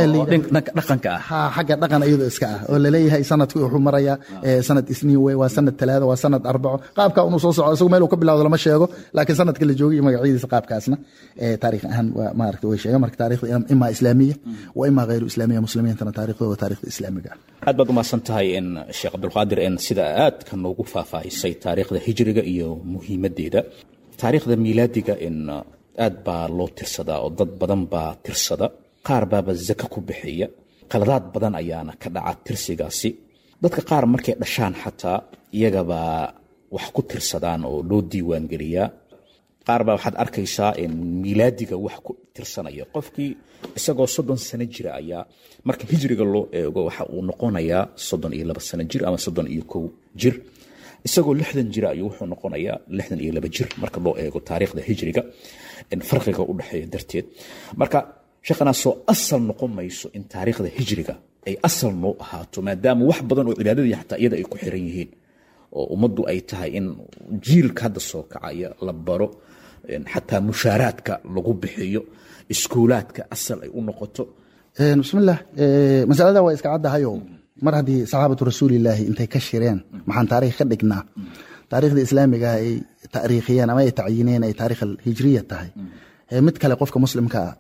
dhaqanka ah ha xagga dhaqan iyadoo iska ah oo laleeyahay sanadku wuxuu marayaa sanad isniin wey waa sanad talaada waa sanad arbaco qaabka unuu soo soco isagu meel uu ka bilawdo lama sheego laakiin sanadka la joogay iyo magacyadiisa qaabkaasna taarikh ahaan waa maaragta way sheegan marka taarikhda imaa islaamiya wa imaa hayru islaamiya muslimiintana taarikhda waa taarikhda islaamiga ah aad baad umahadsan tahay in sheekh cabdulqaadir en sida aadka noogu faahfaahisay taariikhda hijriga iyo muhiimadeeda taariikhda miilaadiga in aad baa loo tirsadaa oo dad badan baa tirsada qaar baaba zaka ku bixiya qaladaad badan ayaana ka dhaca tirsigaasi dadka qaar markay dhashaan xataa iyagabaa wax ku tirsadaan oo loo diiwaan geliyaa qaar baa waxaad arkaysaa in miilaadiga wax ku tirsanaya qofkii isagoo soddon sano jira ayaa marka hijriga loo eego waxa uu noqonayaa soddon iyo laba sano jir ama soddon iyo kow jir isagoo lixdan jira ayuu wuxuu noqonayaa lixdan iyo laba jir marka loo eego taariikhda hijriga farqiga u dhexeeya darteed marka sheekhanaa soo asal noqon mayso in taariikhda hijriga ay asal noo ahaato maadaama wax badan oo cibaadadii xataa iyada ay ku xiran yihiin oo ummaddu ay tahay in jiilka hadda soo kacaya la baro xataa mushaaraadka lagu bixiyo iskuulaadka asal ay u noqoto bismillaah masalada waa iska caddahayo mar haddii saxaabatu rasuulilaahi intay ka shireen maxaan taarikh ka dhignaa taarikhda islaamiga ay taariikhiyeen ama ay tacyineen ay taarikh hijriya tahay mid kale qofka muslimka ah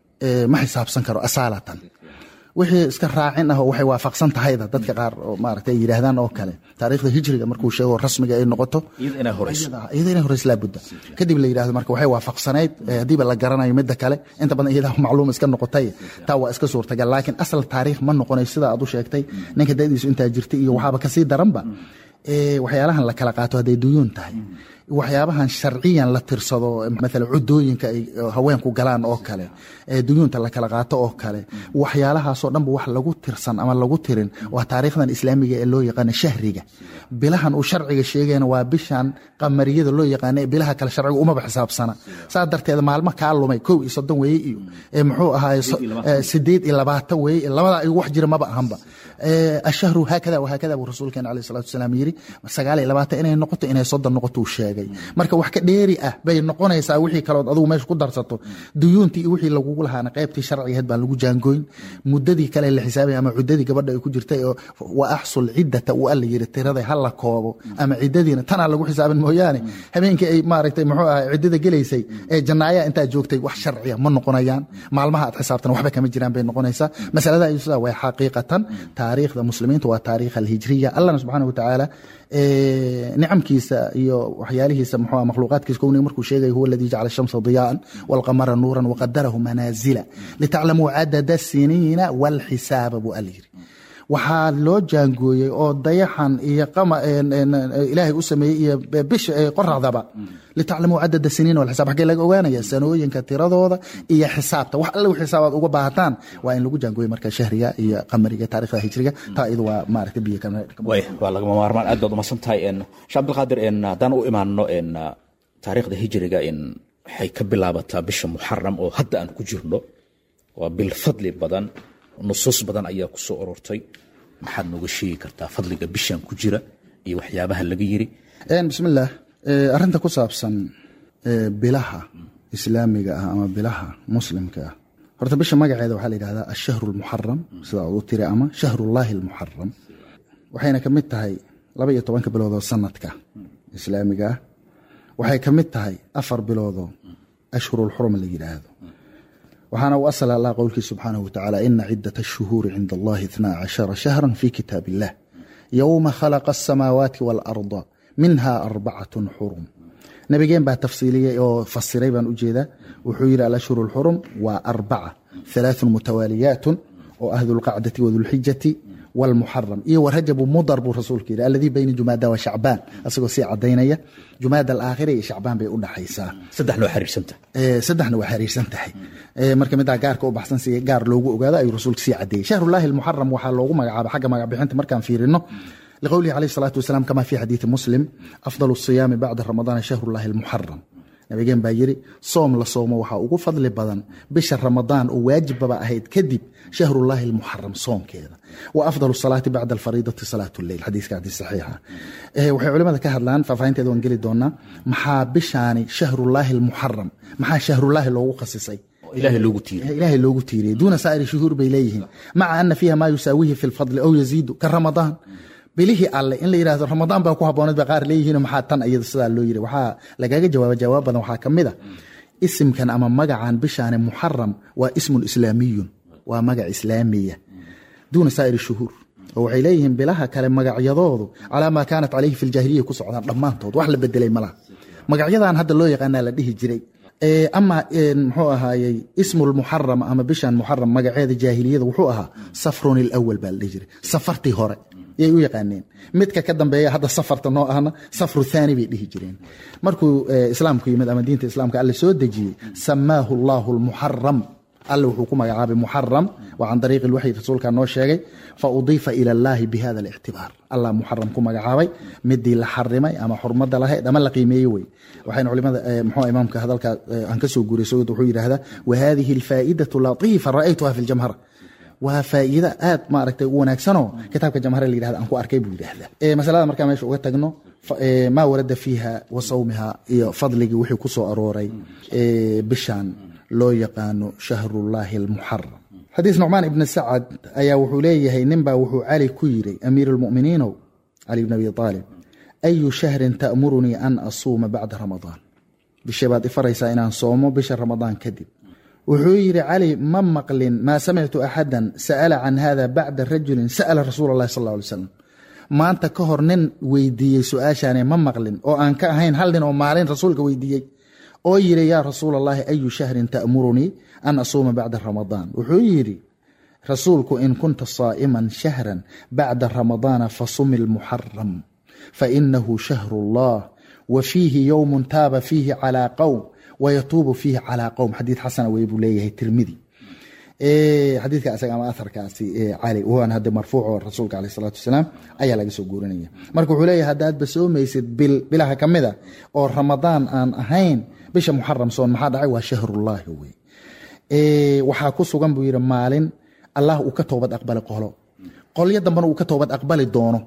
ma xisaabsan karo asaalatan wixii iska raacin ah oo waxay waafaqsan tahayda dadka qaar oo maaragta ay yidhaahdaan oo kale taariikhda hijriga markuu sheego rasmiga ay noqoto iyada inay horeyso iyada inay horeyso laabudda kadib la yidhahdo marka waxay waafaqsanayd haddiiba la garanayo midda kale inta badan iyada macluum iska noqotay taa waa iska suurtagal laakiin asal taariikh ma noqonayo sida aad u sheegtay ninka dadiisu intaa jirtay iyo waxaaba kasii daranba waxyaalahan la kala qaato hadday duyuun tahay waxyaabahan sharciyan la tirsado maala cudooyinka ay haweenku galaan oo kale duyuunta la kala qaato oo kale waxyaalahaasoo dhanba wax lagu tirsan ama lagu tirin waa taariikhdan islaamiga ee loo yaqaana shahriga bilahan uu sharciga sheegayna waa bishan qamariyada loo yaqaana ee bilaha kale sharciga umaba xisaabsana saa darteed maalmo kaa lumay kow iyo soddon weeye iyo muxuu ahaay sideed iyo labaatan weeye labadaa igu wax jira maba ahanba ashahru haakada wahaakada buu rasuulkeena alayh salatu wasalaam yiri sagaal iyo labaatan inay noqoto inay soddon noqoto uu sheegay marka wax ka dheeri ah bay noqonaysaa wixii kalood adugu meesha ku darsato duyuuntii iyo wixii lagugu lahaana qaybtii sharcigaheed baan lagu jaangooyn muddadii kale la xisaabaya ama cuddadii gabadha ay ku jirtay oo wa axsul ciddata uu alla yiri tiraday ha la koobo ama ciddadiina tanaa lagu xisaabin mooyaane habeenkii ay maaragtay muxuu ahay ciddada gelaysay ee jannaaya intaa joogtay wax sharciya ma noqonayaan maalmaha aad xisaabtan waxba kama jiraan bay noqonaysaa masalada ayuu sidaa way xaqiiqatan taariikhda muslimiinta waa taariikh alhijriya allahna subxaana watacaala nicamkiisa iyo waxyaalihiisa muxuu makhluuqaadkiisa kowniga markuu sheegaya huwa aladii jacala shamsa diyaan walqamara nuuran waqadarahu manaazila litaclamuu cadada siniina walxisaaba buu alla yiri waxaa loo jaangooyey oo dayaxan iyo ilaahay u sameeyey iyo bisha qoraxdaba litaclamuu cadada siniina walxisaab xaggee laga ogaanaya sanooyinka tiradooda iyo xisaabta wax alle xisaabaad uga baahataan waa in lagu jaangooyey marka shahriga iyo qamariga taarikhda hijriga taa iyadu waa maaragta biyo way waa lagama maarmaan aad baad umadsan tahay sheekh abdilqaadir haddaan u imaano taariikhda hijriga waxay ka bilaabataa bisha muxaram oo hadda aan ku jirno waa bil fadli badan nusuus badan ayaa ku soo ururtay maxaad nooga sheegi kartaa fadliga bishan ku jira iyo waxyaabaha laga yiri bismillaah arrinta ku saabsan bilaha islaamiga ah ama bilaha muslimka ah horta bisha magaceeda waxaa la yidhahdaa ashahru almuxaram sida aad u tiri ama shahrullaahi almuxaram waxayna ka mid tahay laba iyo tobanka biloodoo sanadka islaamiga ah waxay ka mid tahay afar biloodoo ashhurulxurum la yidhaahdo waxaana u asal allah qowlkii subxaanahu watacaala ina cidat ashuhuuri cinda allahi itnaa cashara shahra fi kitaab illah yowma khalaqa asamaawaati waalarda minha arbacatun xurum nabigeen baa tafsiiliyey oo fasiray baan ujeedaa wuxuu yidhi alashhuru lxurum waa arbaca halaaثun mutawaaliyaatun oo ah dulqacdati wadulxijati wlmuxaram iyo warajabu mudar buu rasuulka yidhi alladii bayna jumaada wa shacbaan asagoo sii cadaynaya jumaada alaakhira iyo shacbaan bay u dhaxaysaa saddexna waa xiriirsanta saddexna waa xiriirsan tahay marka midaa gaarka u baxsan si gaar loogu ogaado ayuu rasuulka sii cadeeyey shahrullaahi almuxaram waxaa loogu magacaaba xagga magacbixinta markaan fiirino liqowlihi calayh salaatu wasalaam kama fi xadiidi muslim afdal siyaami bacda ramadaana shahrullaahi almuxaram nabigeen baa yiri soom la soomo waxaa ugu fadli badan bisha ramadaan oo waajibbaba ahayd kadib shahrullaahi almuxaram soomkeeda wa afdal salaati bacda alfariidati salaat lleyl xadiiska xadiis saxiixa waxay culimada ka hadlaan faahfaahinteeda waan geli doonaa maxaa bishaani shahrullaahi almuxaram maxaa shahrullaahi loogu khasisay ilaahay loogu tiiriy ilaahay loogu tiiriyey duuna saa'iri shuhuur bay leeyihiin maca ana fiiha maa yusaawihi fi lfadli aw yaziidu ka ramadaan bilihii alle in la yidhahdo ramadaan baa ku habbooneed ba qaar leeyihiin maxaa tan iyada sidaa loo yiri waxaa lagaga jawaaba jawaab badan waxaa ka mid a isimkan ama magacan bishaani muxaram waa ismun islaamiyun waa magac islaamiya duuna saa'iri shuhuur oo waxay leeyihiin bilaha kale magacyadoodu calaa maa kaanat calayhi fi ljaahiliya ku socdaan dhammaantood wax la bedelay malaha magacyadan hadda loo yaqaanaa la dhihi jiray ama muxuu ahaayey ismu lmuxaram ama bishan muxaram magaceeda jaahiliyada wuxuu ahaa safrun ilawal baa la dhihi jiray safartii hore yay u yaqaaneen midka ka dambeeya hadda safarta noo ahna safru thani bay dhihi jireen markuu islaamku yimid ama diinta islaamka alle soo dejiyey samaahu allahu lmuxaram alle wuxuu ku magacaabay muxaram waa can dariiqi lwaxyi rasuulka noo sheegay fa udiifa ila allahi bihada alictibaar allah muxaram ku magacaabay midii la xarimay ama xurmada lahayd ama la qiimeeye wey waxayna culimada mxuu imaamka hadalka aan ka soo guuray sawid wuxuu yidhahdaa wahadihi alfaa'idatu latiifa ra'aytuha fi ljamhara waa faa'iida aad maaragtay u wanaagsanoo kitaabka jamhare la yidhahda aan ku arkay buu yidhahdaa masalada markaa meesha uga tagno maa warada fiiha wa sawmiha iyo fadligii wixii ku soo arooray bishan loo yaqaano shahrullaahi almuxaram xadiis nucmaan ibni sacad ayaa wuxuu leeyahay ninbaa wuxuu cali ku yiri amiir lmuminiinow cali bn abi aalib ayu shahrin ta'murunii an asuuma bacda ramadaan bisha baad ifaraysaa inaan soomo bisha ramadaan kadib wuxuu yidhi cali ma maqlin maa samictu axadan sa'ala can hada bacda rajulin sa'ala rasuula allahi sal ly slam maanta ka hor nin weydiiyey su-aashaane ma maqlin oo aan ka ahayn hal nin oo maalin rasuulka weydiiyey oo yidhi yaa rasuul allahi ayu shahrin ta'murunii an asuuma bacda ramadaan wuxuu yidhi rasuulku in kunta saa'iman shahran bacda ramadaana fasumi lmuxaram fainahu shahru allah wa fiihi yowmun taaba fiihi calaa qowm wayatuubu fiihi calaa qowm xadiid xasana wey buu leeyahay tirmidi xadiidka isaga ama aharkaasi cali waana hadde marfuuco rasuulka aleh salaatu wasalaam ayaa laga soo guurinaya marka wuxuu leeyahay haddaadba soomaysid bil bilaha ka mid a oo ramadaan aan ahayn bisha muxaram soon maxaa dhacay waa shahrullaahi wey waxaa ku sugan buu yidhi maalin allah uu ka toobad aqbali qolo qolyo dambena uu ka toobad aqbali doono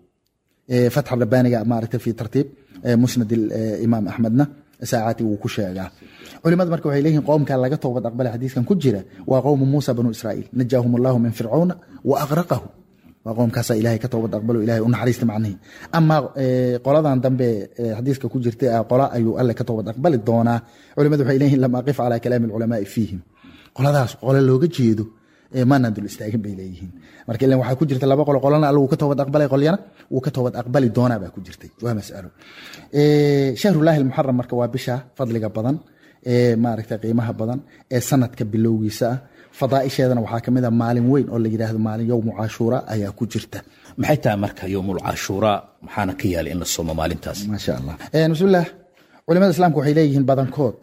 fatxa rabbaaniga maaragta fi tartiib musnad imaam axmedna saacati wuu ku sheegaa culimada marka waxay leeyihin qowmka laga toobad aqbala xadiiskan ku jira waa qowmu muusa banu israa'iil najaahum allahu min fircawna wa aqraqahu waa qowmkaasa ilahay ka toobad aqbalo ilahay u naxariista macnihi ama qoladan dambe xadiiska ku jirta qola ayuu alle ka toobad aqbali doonaa culimadu waxay leeyihin lam aqif calaa kalaami alculamaai fiihim qoladaas qole looga jeedo maanaan dul istaagin bay leeyihiin marka ilan waxaa ku jirta laba qolo qolana alla wuu ka toobad aqbalay qolyana wuu ka toobad aqbali doonaa baa ku jirtay waa masalo shahrullaahi almuxaram marka waa bisha fadliga badan ee maaragta qiimaha badan ee sanadka bilowgiisa ah fadaaisheedana waxaa ka mid a maalin weyn oo la yidhaahdo maalin yowmu cashuura ayaa ku jirta maxay tahay marka yowmul cashuuraa maxaana ka yaala in la soomo maalintaas maasha allah bismillaah culimada islaamka waxay leeyihiin badankood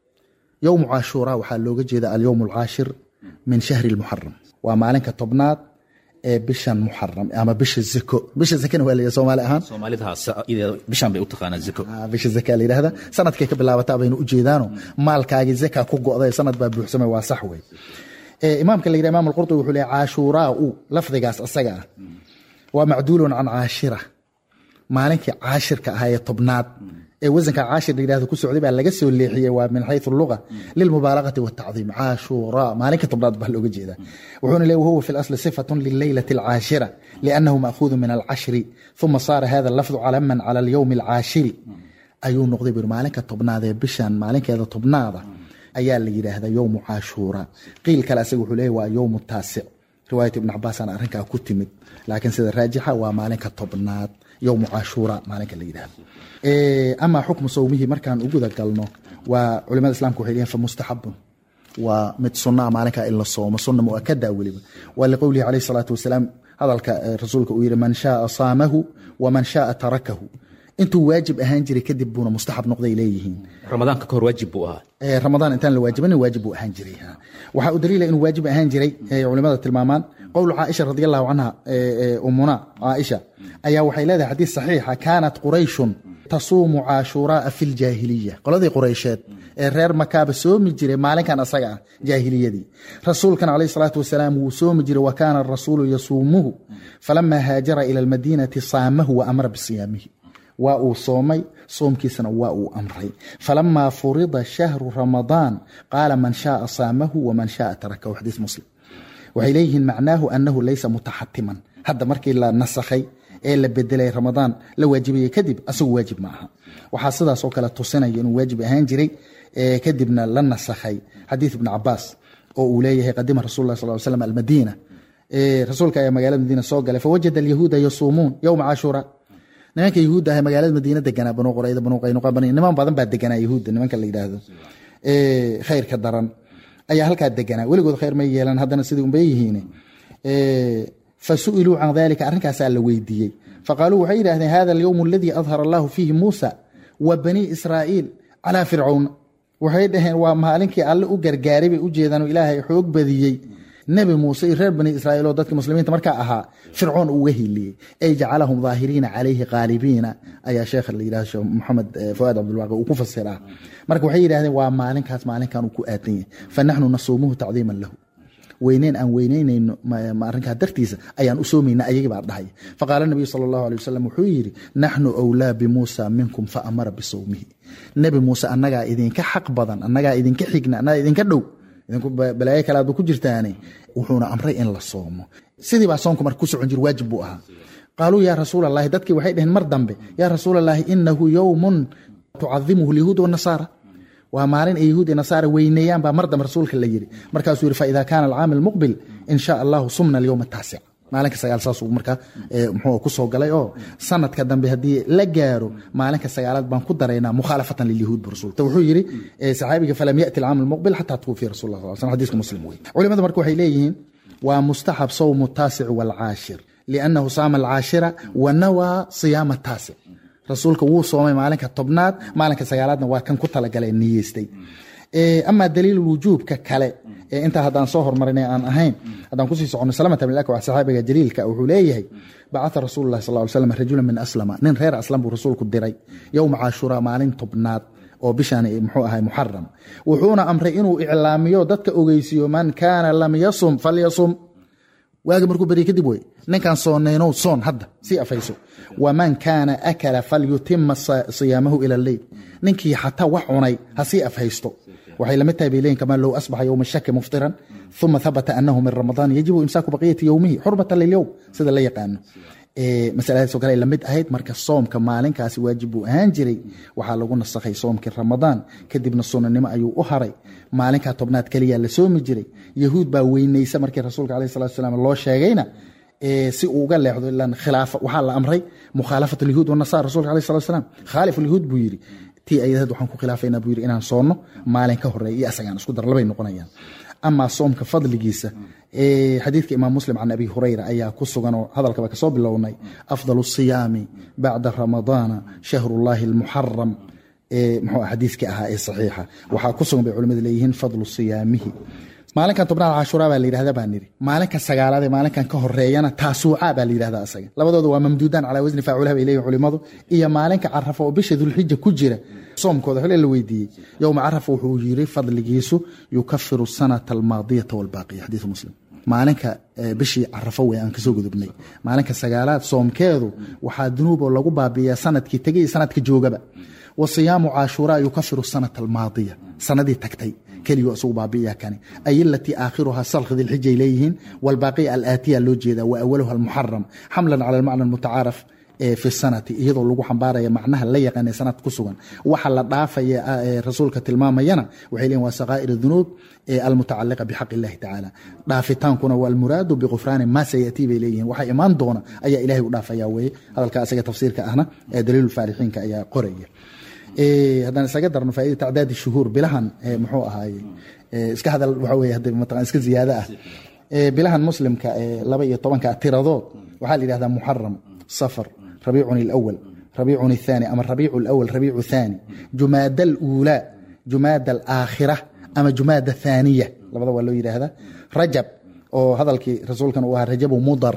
yowmu cashuura waxaa looga jeeda alyowm alcaashir min shahri lmuxaram waa maalinka tobnaad ee bishan muxaram ama bisha zako bisha zakana waa la yidhahda soomaali ahaan soomaalidaas bishan bay u taqaanaa zako bisha zaka la yidhahda sanadkay ka bilaabataa baynu u jeedaano maalkaagii zaka ku go'day sanad baa buuxsamay waa sax wey imaamka la yidhah imam alqurtubi wuxuu leeyahy caashuuraa u lafdigaas asaga ah waa macduulun can caashira maalinkii caashirka ahaa ee tobnaad ee wasanka caashir la yidhahdo ku socday baa laga soo leexiyey waa min xayثu luga lilmubaalagati wالtacdiim caashuura maalinka tobnaad baa looga jeeda wuxuuna leey wahuwa fi اlasli صifaة lileylة الcaashira liأnnahu ma'khuudu min alcashri ثuma saara hada lafdu calaman calى اlyowmi الcaashiri ayuu noqday bur maalinka tobnaad ee bishan maalinkeeda tobnaada ayaa la yidhaahda yowmu caashuura qiil kale asaga wuxuu leeyahy waa yowmu taasic riwaayat ibn cabaasana arrinkaa ku timid laakiin sida raajixa waa maalinka tobnaad yowmu cashuura maalinka la yidhahdo amaa xukmu sawmihi markaan u guda galno waa culimada islamka waxay leeyihin famustaxabun waa mid sunaa maalinkaa in la soomo sunna muakada weliba waa liqowlihi calayhi salaatu wasalaam hadalka rasuulka uu yidhi man shaaa saamahu waman shaaa tarakahu intuu waajib ahaan jiray kadib buuna mustaxab noqday leeyihiin ramadaanka kahor waajib buu ahaa ramadaan intaan la waajibanin waajib buu ahaan jiray waxaa u daliila inuu waajib ahaan jiray culimada tilmaamaan qowlu caaisha radi allahu canha umuna caaisha ayaa waxay leedahay xadiis saxiixa kaanat qurayshun tasuumu caashuuraaa fi ljaahiliya qoladii quraysheed ee reer makaaba soomi jiray maalinkan asaga ah jaahiliyadii rasuulkan calayh salaatu wasalaam wuu soomi jiray wa kaana arasuulu yasuumuhu falamaa haajara ila almadiinati saamahu wa amara bisiyaamihi waa uu soomay soomkiisana waa uu amray falamaa furida shahru ramadaan qaala man shaaa saamahu waman shaaa tarakahu xadiis muslim waxay leeyihiin macnaahu anahu laysa mutaxatiman hadda markii la nasakhay ee la bedelay ramadaan la waajibayey kadib asagu waajib ma aha waxaa sidaasoo kale tusinaya inuu waajib ahaan jiray kadibna la nasakhay xadiis ibn cabaas oo uu leeyahay qadima rasul lah sal slam almadiina rasuulka ayaa magaalada madiina soo galay fawajada alyahuuda yasuumuun yowma cashuura nimanka yahuudda ah magaalada madiina deganaa banu qurayda banu qaynuqa niman badan baa deganaa yahuudda nimanka la yidhaahdo khayrka daran ayaa halkaa deganaa weligood khayr may yeelan haddana sidii unbay yihiin fasu'iluu can dalika arrinkaasaa la weydiiyey faqaaluu waxay yidhahdeen hada alyowm aladii adhara allahu fiihi muusa wa banii israa'iil calaa fircawn waxay dhaheen waa maalinkii alle u gargaaray bay u jeedaan oo ilaahay xoog badiyey nebi muuse iyo reer bani israa'iil oo dadka muslimiinta markaa ahaa fircoon uga hiliyey ay jacalahum daahiriina calayhi qaalibiina ayaa sheekha la yidhahdo sheekh moxamed fuaad cabdulwaaqi uu ku fasiraa marka waxay yidhahdeen waa maalinkaas maalinkan uu ku aadan yahay fa naxnu nasuumuhu tacdiiman lahu weyneyn aan weyneynayno arrinkaa dartiisa ayaan u soomayna ayagii baa dhahay faqaala nabiyu sala allahu alay wasalam wuxuu yidhi naxnu awlaa bimuusa minkum fa amara bisawmihi nebi muuse annagaa idinka xaq badan annagaa idinka xigna annagaa idinka dhow idinku balaayo kale aadba ku jirtaane wuxuuna amray in la soomo sidii baa soonku marka ku socon jir waajib buu ahaa qaaluu yaa rasuul allahi dadkii waxay dhaheen mar dambe yaa rasuul allahi inahu yowmun tucadimuhu lyahuud wanasaara waa maalin ay yahuud iyo nasaara weyneeyaan baa mar dambe rasuulka la yidhi markaasuu yidhi faida kaana alcaami almuqbil in sha allahu sumna alyowma ataasic maalinka sagaal saasuu markaa muxuu ku soo galay oo sanadka dambe haddii la gaaro maalinka sagaalaad baan ku daraynaa mukhaalafatan lilyahuud bu rasul wuxuu yidhi saxaabiga falam yati alcaam almuqbil xataa tuwfiya rasul lah sal slam xadiiska muslim wey culimada marka waxay leeyihiin waa mustaxab sawmu taasic waalcaashir liannahu saama alcaashira wa nawaa siyaama taasic rasuulka wuu soomay maalinka tobnaad maalinka sagaalaadna waa kan ku talagalay niyeystay amaa daliil wujuubka kale ee intaa haddaan soo hormarinay aan ahayn haddaan kusii socono salamata bin akwax saxaabiga jaliilka wuxuu leeyahay bacatha rasuulu llahi sal ly slam rajulan min aslama nin reer aslam buu rasuulku diray yowma caashuraa maalin tobnaad oo bishaan muxuu ahay muxaram wuxuuna amray inuu iclaamiyo dadka ogeysiiyo man kaana lam yasum falyasum waagi markuu beri kadib wey ninkaan soonaynow soon hadda sii afayso waman kaana akala falyutima siyaamahu ila leyl ninkii xataa wax cunay ha sii afhaysto waxay lamid tahay bay leeyihin kamaa low asbaxa yowma shaki muftiran uma habata anahu min ramadaan yajibu imsaaku baqiyati yowmihi xurmatan lilyowm sida la yaqaano masaladaasoo kale ay lamid ahayd marka soomka maalinkaasi waajib buu ahaan jiray waxaa lagu nasakhay soomkii ramadaan kadibna sunanimo ayuu u haray maalinkaa tobnaad keliya la soomi jiray yahuud baa weynaysa markii rasuulka aleh salatu salaam loo sheegayna si uu uga leexdo ilan khilaafa waxaa la amray mukhaalafat alyahuud wanasara rasulka aleh salatu salaam khaalif alyahuud buu yidhi tii ayadaheed waxaan ku khilaafaynaa buu yidhi inaan soonno maalin ka horeeya iyo asagaan isku dar labay noqonayaan amaa soomka fadligiisa xadiidka imaam muslim can abi hurayra ayaa ku sugan oo hadalkaba kasoo bilownay afdal siyaami bacda ramadaana shahrullahi almuxaram muxuu xadiiskii ahaa ee saxiixa waxaa ku sugan bay culimadu leeyihiin fadlu siyaamihi maalinkan tobnaad cashuuraa baa la yidhahda baan niri maalinka sagaalaad ee maalinkan ka horeeyana taasuuca baa la yidhahda asaga labadooda waa mamduudaan calaa wasni faaculaha bay leeyihin culimadu iyo maalinka carafa oo bisha dulxija ku jira soomkooda xole la weydiiyey yowma carafa wuxuu yiri fadligiisu yukafiru sanata almaadiyata walbaaqiya xadiisu muslim maalinka bishii carafo wey aan kasoo gudubnay maalinka sagaalaad soomkeedu waxaa dunuuboo lagu baabiiyaa sanadkii tegay iyo sanadka joogaba wa siyaamu caashuuraa yukafiru sanata almaadiya sanadii tagtay keliyu isugu baabi'iya kani ay alatii aakhiruhaa salkhi dilxijay leeyihiin walbaaqiya alaatiya loo jeedaa wa awaluha almuxaram xamlan cala almacna almutacaaraf fi sanati iyadoo lagu xambaaraya macnaha la yaqaana sanad ku sugan waxa la dhaafaya rasuulka tilmaamayana waxay leeyihin waa sakaa'ir dunuub almutacaliqa bixaq illahi tacaala dhaafitaankuna waa almuraadu biqufraani ma sayatii bay leeyihin waxa imaan doona ayaa ilahay u dhaafaya weye hadalka asaga tafsiirka ahna daliilu faalixiinka ayaa qoraya haddaan isaga darno faaida tacdaadi shuhuur bilahan muxuu ahaaye iska hadal waxa weye hadda mataqan iska ziyaado ah bilahan muslimka laba iyo tobanka tiradood waxaa la yidhahdaa muxaram safar rabiicun alawal rabiicun athani ama rabiicu alawal rabiicu thani jumaada aluulaa jumaada alaakhira ama jumaada athaniya labada waa loo yidhaahdaa rajab oo hadalkii rasuulkan uu ahaa rajabu mudar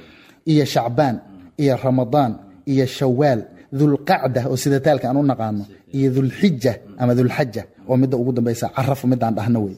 iyo shacbaan iyo ramadaan iyo shawaal dulqacda oo sida taalka aan u naqaano iyo dulxija ama dulxaja oo midda ugu dambaysa carafo midaan dhahno wey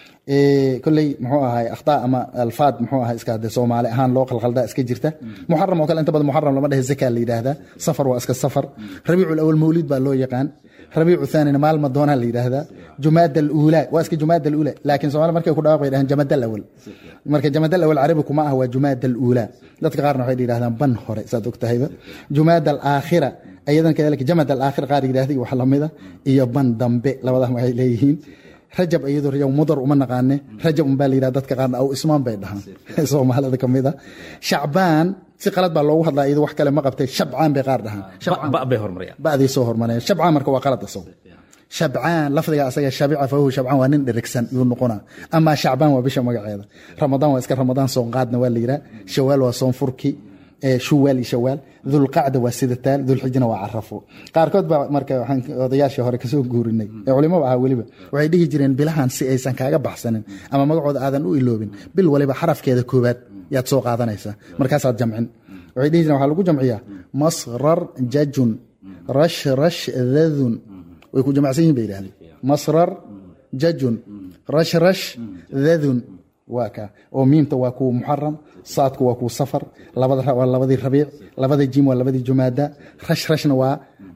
koley muxuu ahay akhtaa ama alfaad muxuu ahay iska de soomaali ahaan loo qalqaldaa iska jirta muxaram oo kale inta badan muxaram lama dhehe zaka la yidhaahdaa safar waa iska safar rabiicu alawal mawlid baa loo yaqaan rabiicu thanina maalma doonaa la yidhaahdaa jumaada aluulaa waa iska jumaada aluulaa laakiin soomaali markay ku dhawaaq bay dhahaan jamada alawal marka jamada alawal carabi kuma ah waa jumaada aluulaa dadka qaarna waxay yidhahdaan ban hore saad og tahayba jumaada alaakhira ayadan kadalika jamad alaakhira qaar yidhahda wax lamida iyo ban dambe labadaa waxay leeyihiin rajab iyadoo rajab mudar uma naqaane rajab unbaa la yidhahda dadka qaarna aw ismaan bay dhahaan soomaalida ka mid a shacbaan si qalad baa loogu hadlaa iyadoo wax kale ma qabtay shabcaan bay qaar dhahaan bay hormarayaan ba'dii soo hormareen shabcaan marka waa qalad isago shabcaan lafdiga asaga shabica fahu shabcaan waa nin dherigsan yuu noqonaa amaa shacbaan waa bisha magaceeda ramadaan waa iska ramadaan soon qaadna waa la yidhaha shawaal waa soon furki shuwaal iyo shawaal dulqacda waa sidataal dulxijna waa carafo qaarkood baa marka waxaan odayaashii hore kasoo guurinay ee culimaba ahaa weliba waxay dhihi jireen bilahan si aysan kaaga baxsanin ama magacooda aadan u iloobin bil waliba xarafkeeda koobaad yaad soo qaadanaysaa markaasaad jamcin waxay dhihi jireen waxaa lagu jamciyaa masrar jajun rashrash dadun way ku jamacsan yihin bay yidhahdeen masrar jajun rashrash dadun waa ka oo miimta waa kuwa muxaram saadku waa kuwa safar waa labadii rabiic labada jim waa labadii jumaada rashrashna waa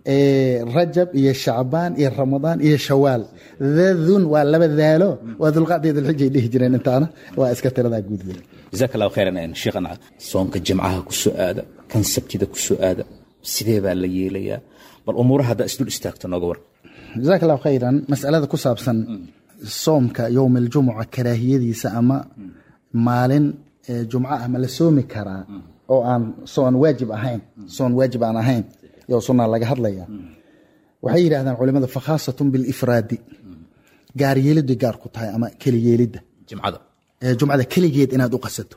rajab iyo shacbaan iyo ramadaan iyo shawaal dadun waa laba daalo waa dulqaad iyo dulxijay dhihi jireen intaana waa iska tiradaa guud jazaak allahu khayran sheekhana soonka jimcaha ku soo aada kan sabtida ku soo aada sidee baa la yeelayaa bal umuuraha haddaa isdul istaagto nooga war jazaak allahu khayran masalada ku saabsan soomka yowm aljumuca karaahiyadiisa ama maalin jumco ah ma la soomi karaa oo aan soon waajib ahayn soon waajib aan ahayn yo sunaa laga hadlaya waxay yidhahdaan culimada fakhaasatun bilifraadi gaaryeeliday gaar ku tahay ama keliyeelidda jimcada jumcada keligeed inaad u qasato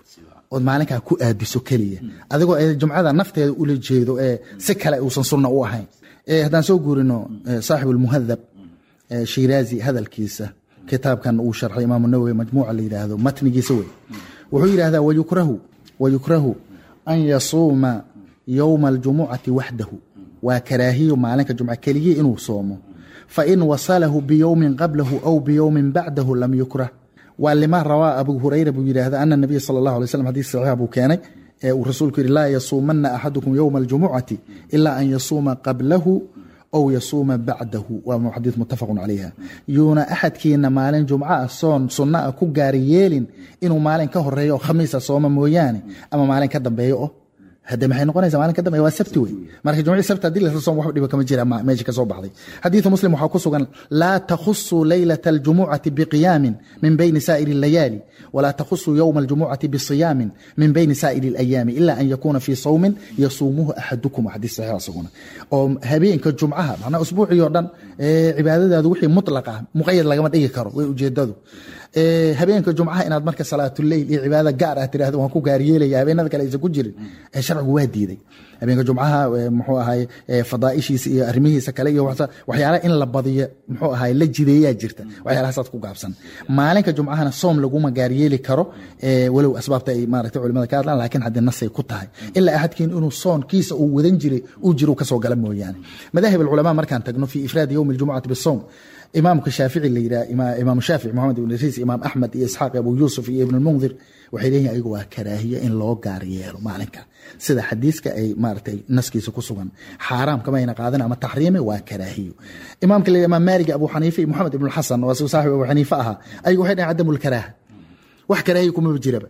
ood maalinkaa ku aadiso keliya adigoo ee jumcada nafteeda ula jeedo ee si kale uusan sunna u ahayn Eh, haddaan soo guurino eh, saaxibu lmuhadab eh, shiraazi hadalkiisa kitaabkan uu sharxay imaamu nawowi majmuuca la yidhaahdo matnigiisa wey wuxuu yidhahdaa wayukrahu wayukrahu an yasuuma yowma aljumucati waxdahu waa karaahiyo maalinka jumca keligii inuu soomo fain wasalahu biyowmin qablahu aw biyowmin bacdahu lam yukrah waa lima rawaa abu hurayra buu yidhaahda ana nabiya sala allahu alay slam xadiis saxiixa buu keenay ee uu rasuulku yidhi laa yasuumanna axadukum yowma aljumucati ilaa an yasuuma qablahu ow yasuuma bacdahu waa xadiis muttafaqun calayha yuuna axadkiina maalin jumca ah soon sunna ah ku gaari yeelin inuu maalin ka horeeyo oo khamiisa sooma mooyaane ama maalin ka dambeeyo oo hade maxay noqonaysa maalin ka dambeeya waa sabti wey marka jumcii sabti haddii lasla soom wax dhiba kama jira ma- meesha ka soo baxday xadiidu muslim waxaa ku sugan laa takhusuu leylata aljumucati biqiyaamin min bayni saa'iri اlayaali walaa takhusuu yowma aljumucati bisiyaamin min bayni saa'iri اlayaami ila an yakuuna fii sawmin yasuumuhu axadukum waa xadiis saxiix isaguna oo habeenka jumcaha macnaa usbuucii oo dhan ee cibaadadaadu wixii mutlaq ah muqayad lagama dhigi karo way ujeedadu Ee, habeenka jumcaha inaad marka salaatuleyl iyo cibaada gaar ah tirahdo waan ku gaaryeelaya habeenada kale aysan ku jirin ee sharcigu waa diiday habeenka jumcaha ee, muxuu ahay ee, fadaaishiisa iyo arrimihiisa kale iyo waxsa- waxyaalaha in la badiyo muxuu ahay la jideeyaa jirta waxyaalahasaad ku gaabsan maalinka jumcahana soom laguma gaaryeeli karo ee, walow asbaabta ay maaragtay culimada ka hadlaan laakiin haddii nasay ku tahay ilaa axadkiin inuu soonkiisa uu wadan jiray uu jiro uu kasoo gala mooyaane madaahib alculamaa markaan tagno fi ifraadi yowmi aljumucati bisowm imaamka shaafici la yidhaha ima- imaam shaafici moxamed ibn idriis imaam axmed iyo isxaaq abu yuusuf iyo ibn lmundir waxay leeyihin ayagu waa karaahiyo in loo gaar yeelo maalinka sida xadiiska ay maaragtay naskiisa ku sugan xaaraam kamayna qaadan ama taxriime waa karaahiyo imaamka la yidhaha imaam maalig abu xaniife iyo moxamed ibn xasan waa sigu saaxib abu xaniife ahaa ayagu waxay dhahen cadamu lkaraaha wax karaahiyo kumaba jiraba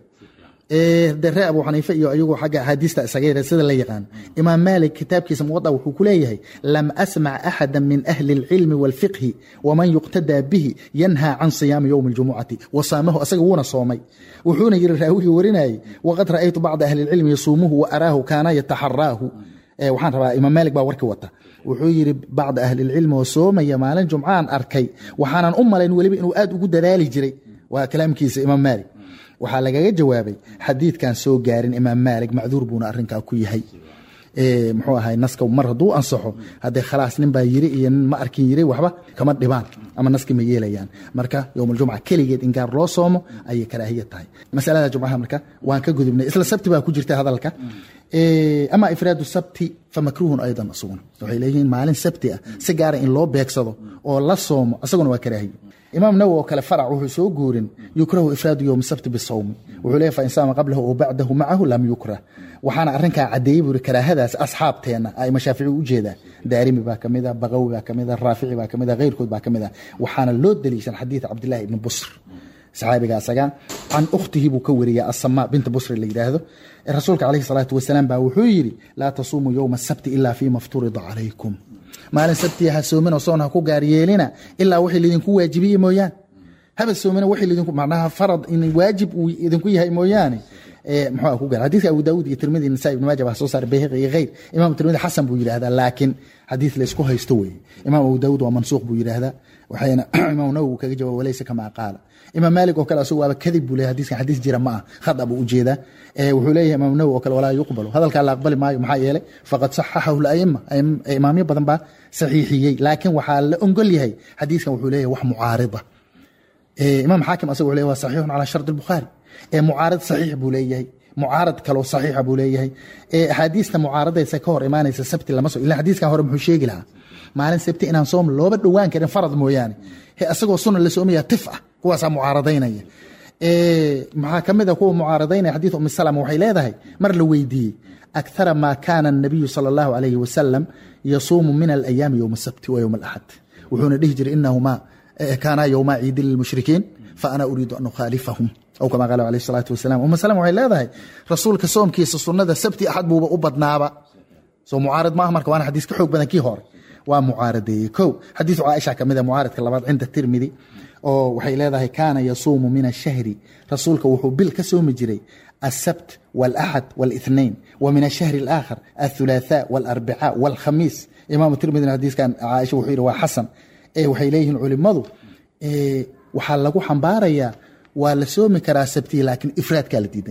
Ee, de ree abu xaniife iyo ayagu xagga axaadiista isaga yara sida la yaqaan imaam maalik kitaabkiisa muwada wuxuu ku leeyahay lam asmac axada min ahli اlcilmi wاlfiqhi waman yuqtadaa bihi yanhaa can siyaami yowmi اljumucati wasaamahu asaga wuuna soomay wuxuuna yiri raawigii warinayay waqad ra'aytu bacda ahli اlcilmi yasuumuhu waaraahu kaana yataxaraahu Ee, waxaan rabaa imaam maalik baa warki wata wuxuu yiri bacda ahli اlcilmi oo soomaya maalin jumcaan arkay waxaanan u malayn weliba inuu aad ugu dadaali jiray waa kalaamkiisa imaam maalik waxaa lagaga jawaabay xadiidkan soo gaarin imaam maalik macduur buuna arinkaa ku yahay Ee, muxuu ahay naska mar hadduu ansaxo haddee khalaas nin baa yiri iyo nin ma arkin yiri waxba kama dhibaan ama naski ma yeelayaan marka yowm aljumca keligeed in gaar loo soomo ayay karaahiya tahay masalada jumcaha marka waan ka gudubnay isla sabti baa ku jirta hadalka Ee, ama ifraadu sabti famakruhun aydan isaguna waxay leeyihiin maalin sabti ah si gaara in loo beegsado oo la soomo isaguna waa karaahiyo imaam nawowi oo kale farac wuxuu soo guurin yukrahu ifraadu yowmi sabti bisawmi wuxuu leeyahy fain saama qablahu oo bacdahu macahu lam yukrah waxaana arrinkaa caddeeyey buu yiri karaahadaas asxaabteenna aima shaafici u jeedaa daarimi baa ka mid a baqawi baa ka mid a raafici baa ka mid a keyrkood baa ka mid a waxaana loo daliishan xadiid cabdillahi ibni busr saxaabiga asaga can ukhtihi buu ka wariya asama binta busri la yidhaahdo rasuulka calayhi salaatu wasalaam baa wuxuu yidhi laa tasuumuu yowma asabti ilaa fiima fturida calaykum maalin sabtiya ha soominoo soon ha ku gaar yeelina ilaa wixii laydinku waajibiye mooyaane haba soomina wixii laydinku macnaha farad in waajib uu idinku yahay mooyaane ee muxuu ku gaar xadiiska abu daawud iyo tirmidi nasaa ibn maaja baa soo saaray bayhaqi iyo khayr imaam tirmidi xasan buu yidhaahdaa laakiin xadiis laysku haysto weeye imaam abu daawud waa mansuuq buu yidhaahdaa waxayna imaam nawowi uu kaga jawaab walaysa kamaa qaala imaam maalik oo kale asagu waaba kadib buu leeyahay xadiiskan xadiis jira ma ah khada buu ujeedaa ee wuxuu leeyahay imaam nawowi oo kale walaa yuqbalu hadalkaa la aqbali maayo maxaa yeelay faqad saxaxahu laima imaamyo badan baa saxiixiyey laakiin waxaa la ongol yahay xadiiskan wuxuu leeyahay wax mucaarida imaam xaakim asaga wuxuu leeyahay waa saxiixun calaa shardi albukhaari ee mucaarid saxiix buu leeyahay mucaarad kaloo saxiixa buu leeyahay ee axaadiista mucaaradaysa ka hor imaanaysa sabti lama so ila xadiiskan hore muxuu sheegi lahaa maalin sabti inaan soom looba dhowaan karin farad mooyaane he asagoo sunan la soomaya tif ah kuwaasaa mucaaradaynaya maxaa ka mid a kuwa mucaaradaynaya xadiid umi salama waxay leedahay mar la weydiiyey akthara maa kaana الnabiyu salى اllahu alayhi wasalam yasuumu min alayaami yowma asabti wa yowma alaxad wuxuuna dhihi jiray inahumaa kaanaa yowma ciidi lilmushrikiin faana uriidu an ukhaalifahum aw kama qaala alayh الsalaatu wasalam uma salama waxay leedahay rasuulka soomkiisa sunnada sabti axad buuba u badnaaba soo mucaarad maaha marka waana xadiis ka xoog badan kii hore waa mucaaradeeyey ko xadiisu caaisha ka mid a mucaaradka labaad cinda tirmidi oo waxay leedahay kaana yasuumu min ashahri rasuulka wuxuu bil ka soomi jiray السبت والأحد والاثنين ومن الشهر الآخر الثلاثاء والأربعاء والخميس إمام الترمذي حديث كان عائشة وحيرة وحسن إيه وحي ليه علماء إيه وحال لغو حنباريا waa la soomi karaa sabtii laakiin ifraadkaa la diidan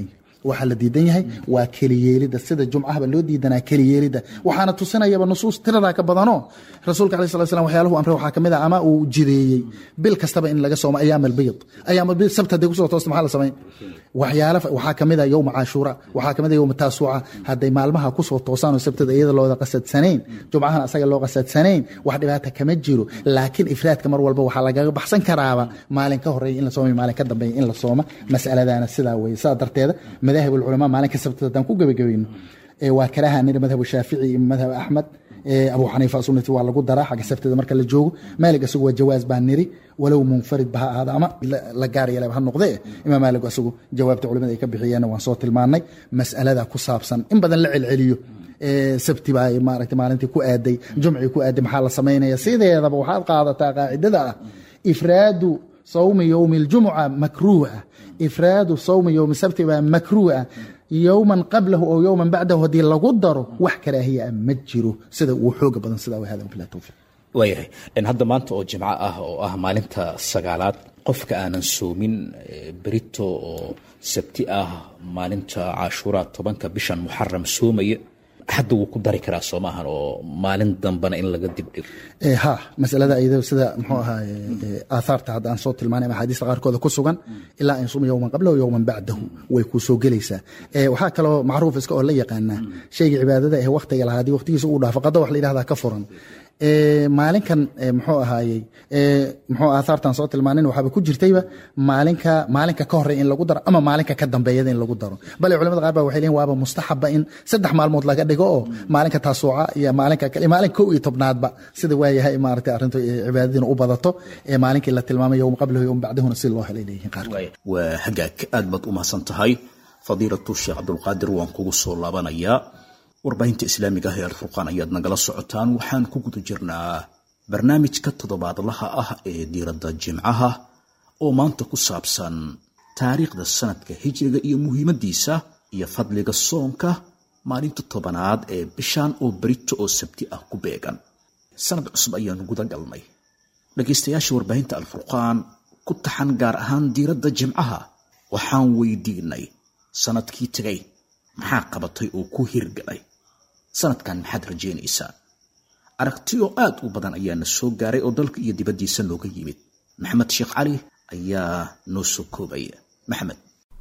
waxaa la diidan yahay waa keliyeelida sida jumcahaba loo diidanaa keliyeelida waxaana tusinayaba nusuus tiradaa ka badanoo rasuulka alai slat slam waxyaalahu amre waxaa kamid ah ama uu jideeyey bil kastaba in laga soomo ayaam albayd ayaam albayd sabt hadday kusoo toosta maxaa la samayn waxyaala waxaa kamid ah yowma cashuura waxaa kamid ah yowma taasuuca hadday maalmaha kusoo toosaan oo sabtada iyada looda qasadsanayn jumcahana asaga loo qasadsanayn wax dhibaata kama jiro laakiin ifraadka mar walba waxaa lagaga baxsan karaaba maalin ka horeeya in la sooma maalin ka dambeeya in la sooma masaladana sidaa weye sidaa darteeda madaahib ulculamaa maalinka sabtada haddaan ku gebagabayno waa karaha niri madhab shaafici iyo madhab axmed abu xaniifa sunnati waa lagu daraa xagga sabtada marka la joogo maalig isagu waa jawaaz baa niri walow munfarid ba ha ahaada ama la gaar yeelaba ha noqdee imaam maalig isagu jawaabta culimada ay ka bixiyeenna waan soo tilmaannay mas'alada ku saabsan in badan la celceliyo sabti baa maaragtay maalintii ku aaday jumcii ku aaday maxaa la samaynaya sideedaba waxaad qaadataa qaacidada ah ifraadu sawmi yowmi اljumuca makruuh ah ifraadu sawmi yowmi sabti baa makruuh ah yowman qablahu oo yowman bacdahu haddii lagu daro wax karaahiya ah ma jiro sida uu xooga badan sidaa wa hada bilah towfiiq waayahay hadda maanta oo jimco ah oo ah maalinta sagaalaad qofka aanan soomin berito oo sabti ah maalinta cashuura tobanka bishan muxaram soomaya hadda wuu ku dari karaa soo maahan oo maalin dambena in laga dibdhigo ha masalada iyado sida muxuu ahaay aathaarta hadda aan soo tilmaanay ama axaadiista qaarkooda ku sugan ilaa an suma yowman qablahu yowman bacdahu way kuu soo gelaysaa waxaa kaloo macruuf iska oo la yaqaanaa shayga cibaadada ee waktiga lahaa haddii waqtigiisa uu dhaafo qado wax la yidhahdaa ka furan maalinkan muxuu ahaayey muxuu aathaartan soo tilmaanin waxaaba ku jirtayba maalinka maalinka ka horey in lagu daro ama maalinka ka dambeeyada in lagu daro bale culamada qaar ba waxay leeyihin waaba mustaxaba in saddex maalmood laga dhigo oo maalinka taasuuca iyo maalinka kale maalin kow iyo tobnaadba sida waayahay maaragtay arrintu cibaadadiina u badato ee maalinkii la tilmaamay yowm qablahu yowm bacdahuna si loo helay leeyihiin qaarkood waa hagaag aad baad u mahadsan tahay fadiilatu sheekh cabdulqaadir waan kugu soo laabanayaa warbaahinta islaamiga ah ee alfurqaan ayaad nagala socotaan waxaan ku guda jirnaa barnaamijka toddobaadlaha ah ee diiradda jimcaha oo maanta ku saabsan taariikhda sanadka hijriga iyo muhiimaddiisa iyo fadliga soonka maalinta tobanaad ee bishan oo berito oo sabti ah ku beegan sanad cusub ayaanu guda galnay dhegaystayaasha warbaahinta alfurqaan ku taxan gaar ahaan diiradda jimcaha waxaan weydiinay sanadkii tegay maxaa qabatay oo ku hirgalay sanadkan maxaad rajaynaysaa aragtiyo aad u badan ayaana soo gaaray oo dalka iyo dibaddiisa nooga yimid maxamed sheekh cali ayaa noo soo koobaya maxamed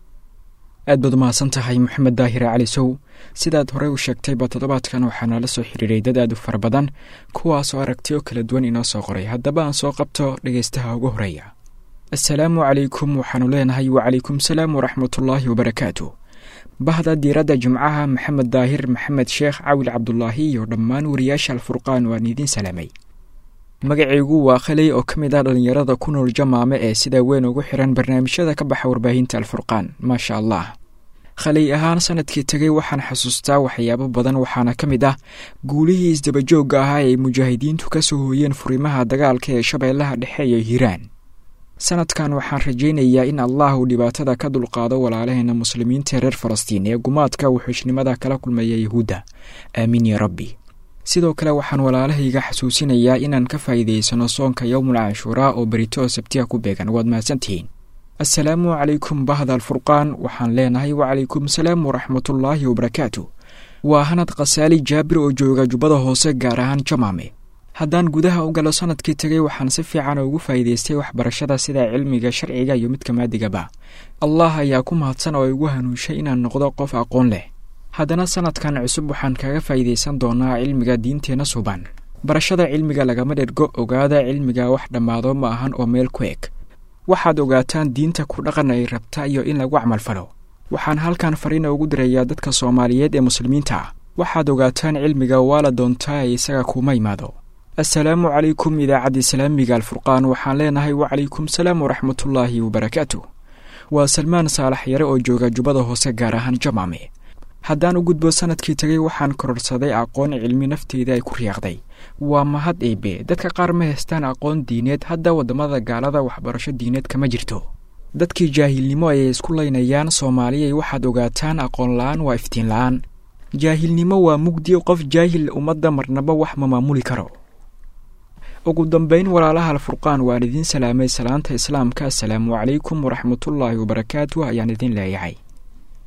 aad baad umahadsan tahay moxamed daahire cali sow sidaad horey u sheegtayba toddobaadkan waxaa nala soo xiriiray dad aad u fara badan kuwaasoo aragtiyo kala duwan inoo soo qoray haddaba aan soo qabto dhegaystaha ugu horeeya assalaamu calaykum waxaanu leenahay wacalaykum salaam waraxmatullaahi wabarakaatu bahda diiradda jimcaha maxamed daahir maxamed sheekh cawil cabdulaahi iyo dhammaan wariyaasha alfurqaan waan idiin salaamay magacaygu waa khaley oo ka mid ah dhallinyarada ku nool jamaame ee sida weyn ugu xiran barnaamijyada ka baxa warbaahinta alfurqaan maasha allah khaley ahaan sanadkii tegay waxaan xasuustaa waxyaabo badan waxaana ka mid ah guulihii isdabajoogga ahaa ay mujaahidiintu ka soo hooyeen furimaha dagaalka ee shabeellaha dhexe iyo hiiraan sanadkan waxaan rajaynayaa in allah uu dhibaatada ka dulqaado walaalaheena muslimiinta reer falastiin ee gumaadka wuxuushnimada kala kulmaya yahuudda aamiin ya rabbi sidoo kale waxaan walaalahayga xasuusinayaa inaan ka faa'iidaysano soonka yowmul canshuuraa oo berito sabtiga ku beegan waad mahadsantihiin assalaamu calaykum bahda alfurqaan waxaan leenahay wacalaykum salaam waraxmatullaahi wabarakaatu waa hanad khasaali jaabir oo jooga jubbada hoose gaar ahaan jamaame haddaan gudaha u galo sanadkii tegay waxaan si fiican ugu faa'iidaystay waxbarashada sida cilmiga sharciga iyo midka maadigaba allah ayaa ku mahadsan oo igu hanuunshay inaan noqdo qof aqoon leh haddana sanadkan cusub waxaan kaga faa'iidaysan doonaa cilmiga diinteenna suban barashada cilmiga lagama dhergo ogaada cilmiga wax dhammaado ma ahan oo meel ku eg waxaad ogaataan diinta ku dhaqan ay rabta iyo in lagu camalfalo waxaan halkan fariina ugu dirayaa dadka soomaaliyeed ee muslimiinta ah waxaad ogaataan cilmiga waa la doontaa ee isaga kuma imaado assalaamu calaykum idaacadda islaamiga alfurqaan waxaan leenahay wacalaykum salaam waraxmatullaahi wabarakaatu waa salmaan saalax yare oo jooga jubbada hoose gaar ahaan jamaame haddaan u gudbo sanadkii tegay waxaan kororsaday aqoon cilmi nafteyda ay ku riyaaqday waa mahad eebe dadka qaar ma haystaan aqoon diineed hadda waddamada gaalada waxbarasho diineed kama jirto dadkii jaahilnimo ayay isku laynayaan soomaaliyay waxaad ogaataan aqoon la-aan waa iftiin la-aan jaahilnimo waa mugdi qof jaahil ummadda marnaba wax ma maamuli karo ugu dambeyn walaalaha alfurqaan waan idiin salaamay salaanta islaamka assalaamu calaykum waraxmatullaahi wabarakaatu ayaan idiin leeyahay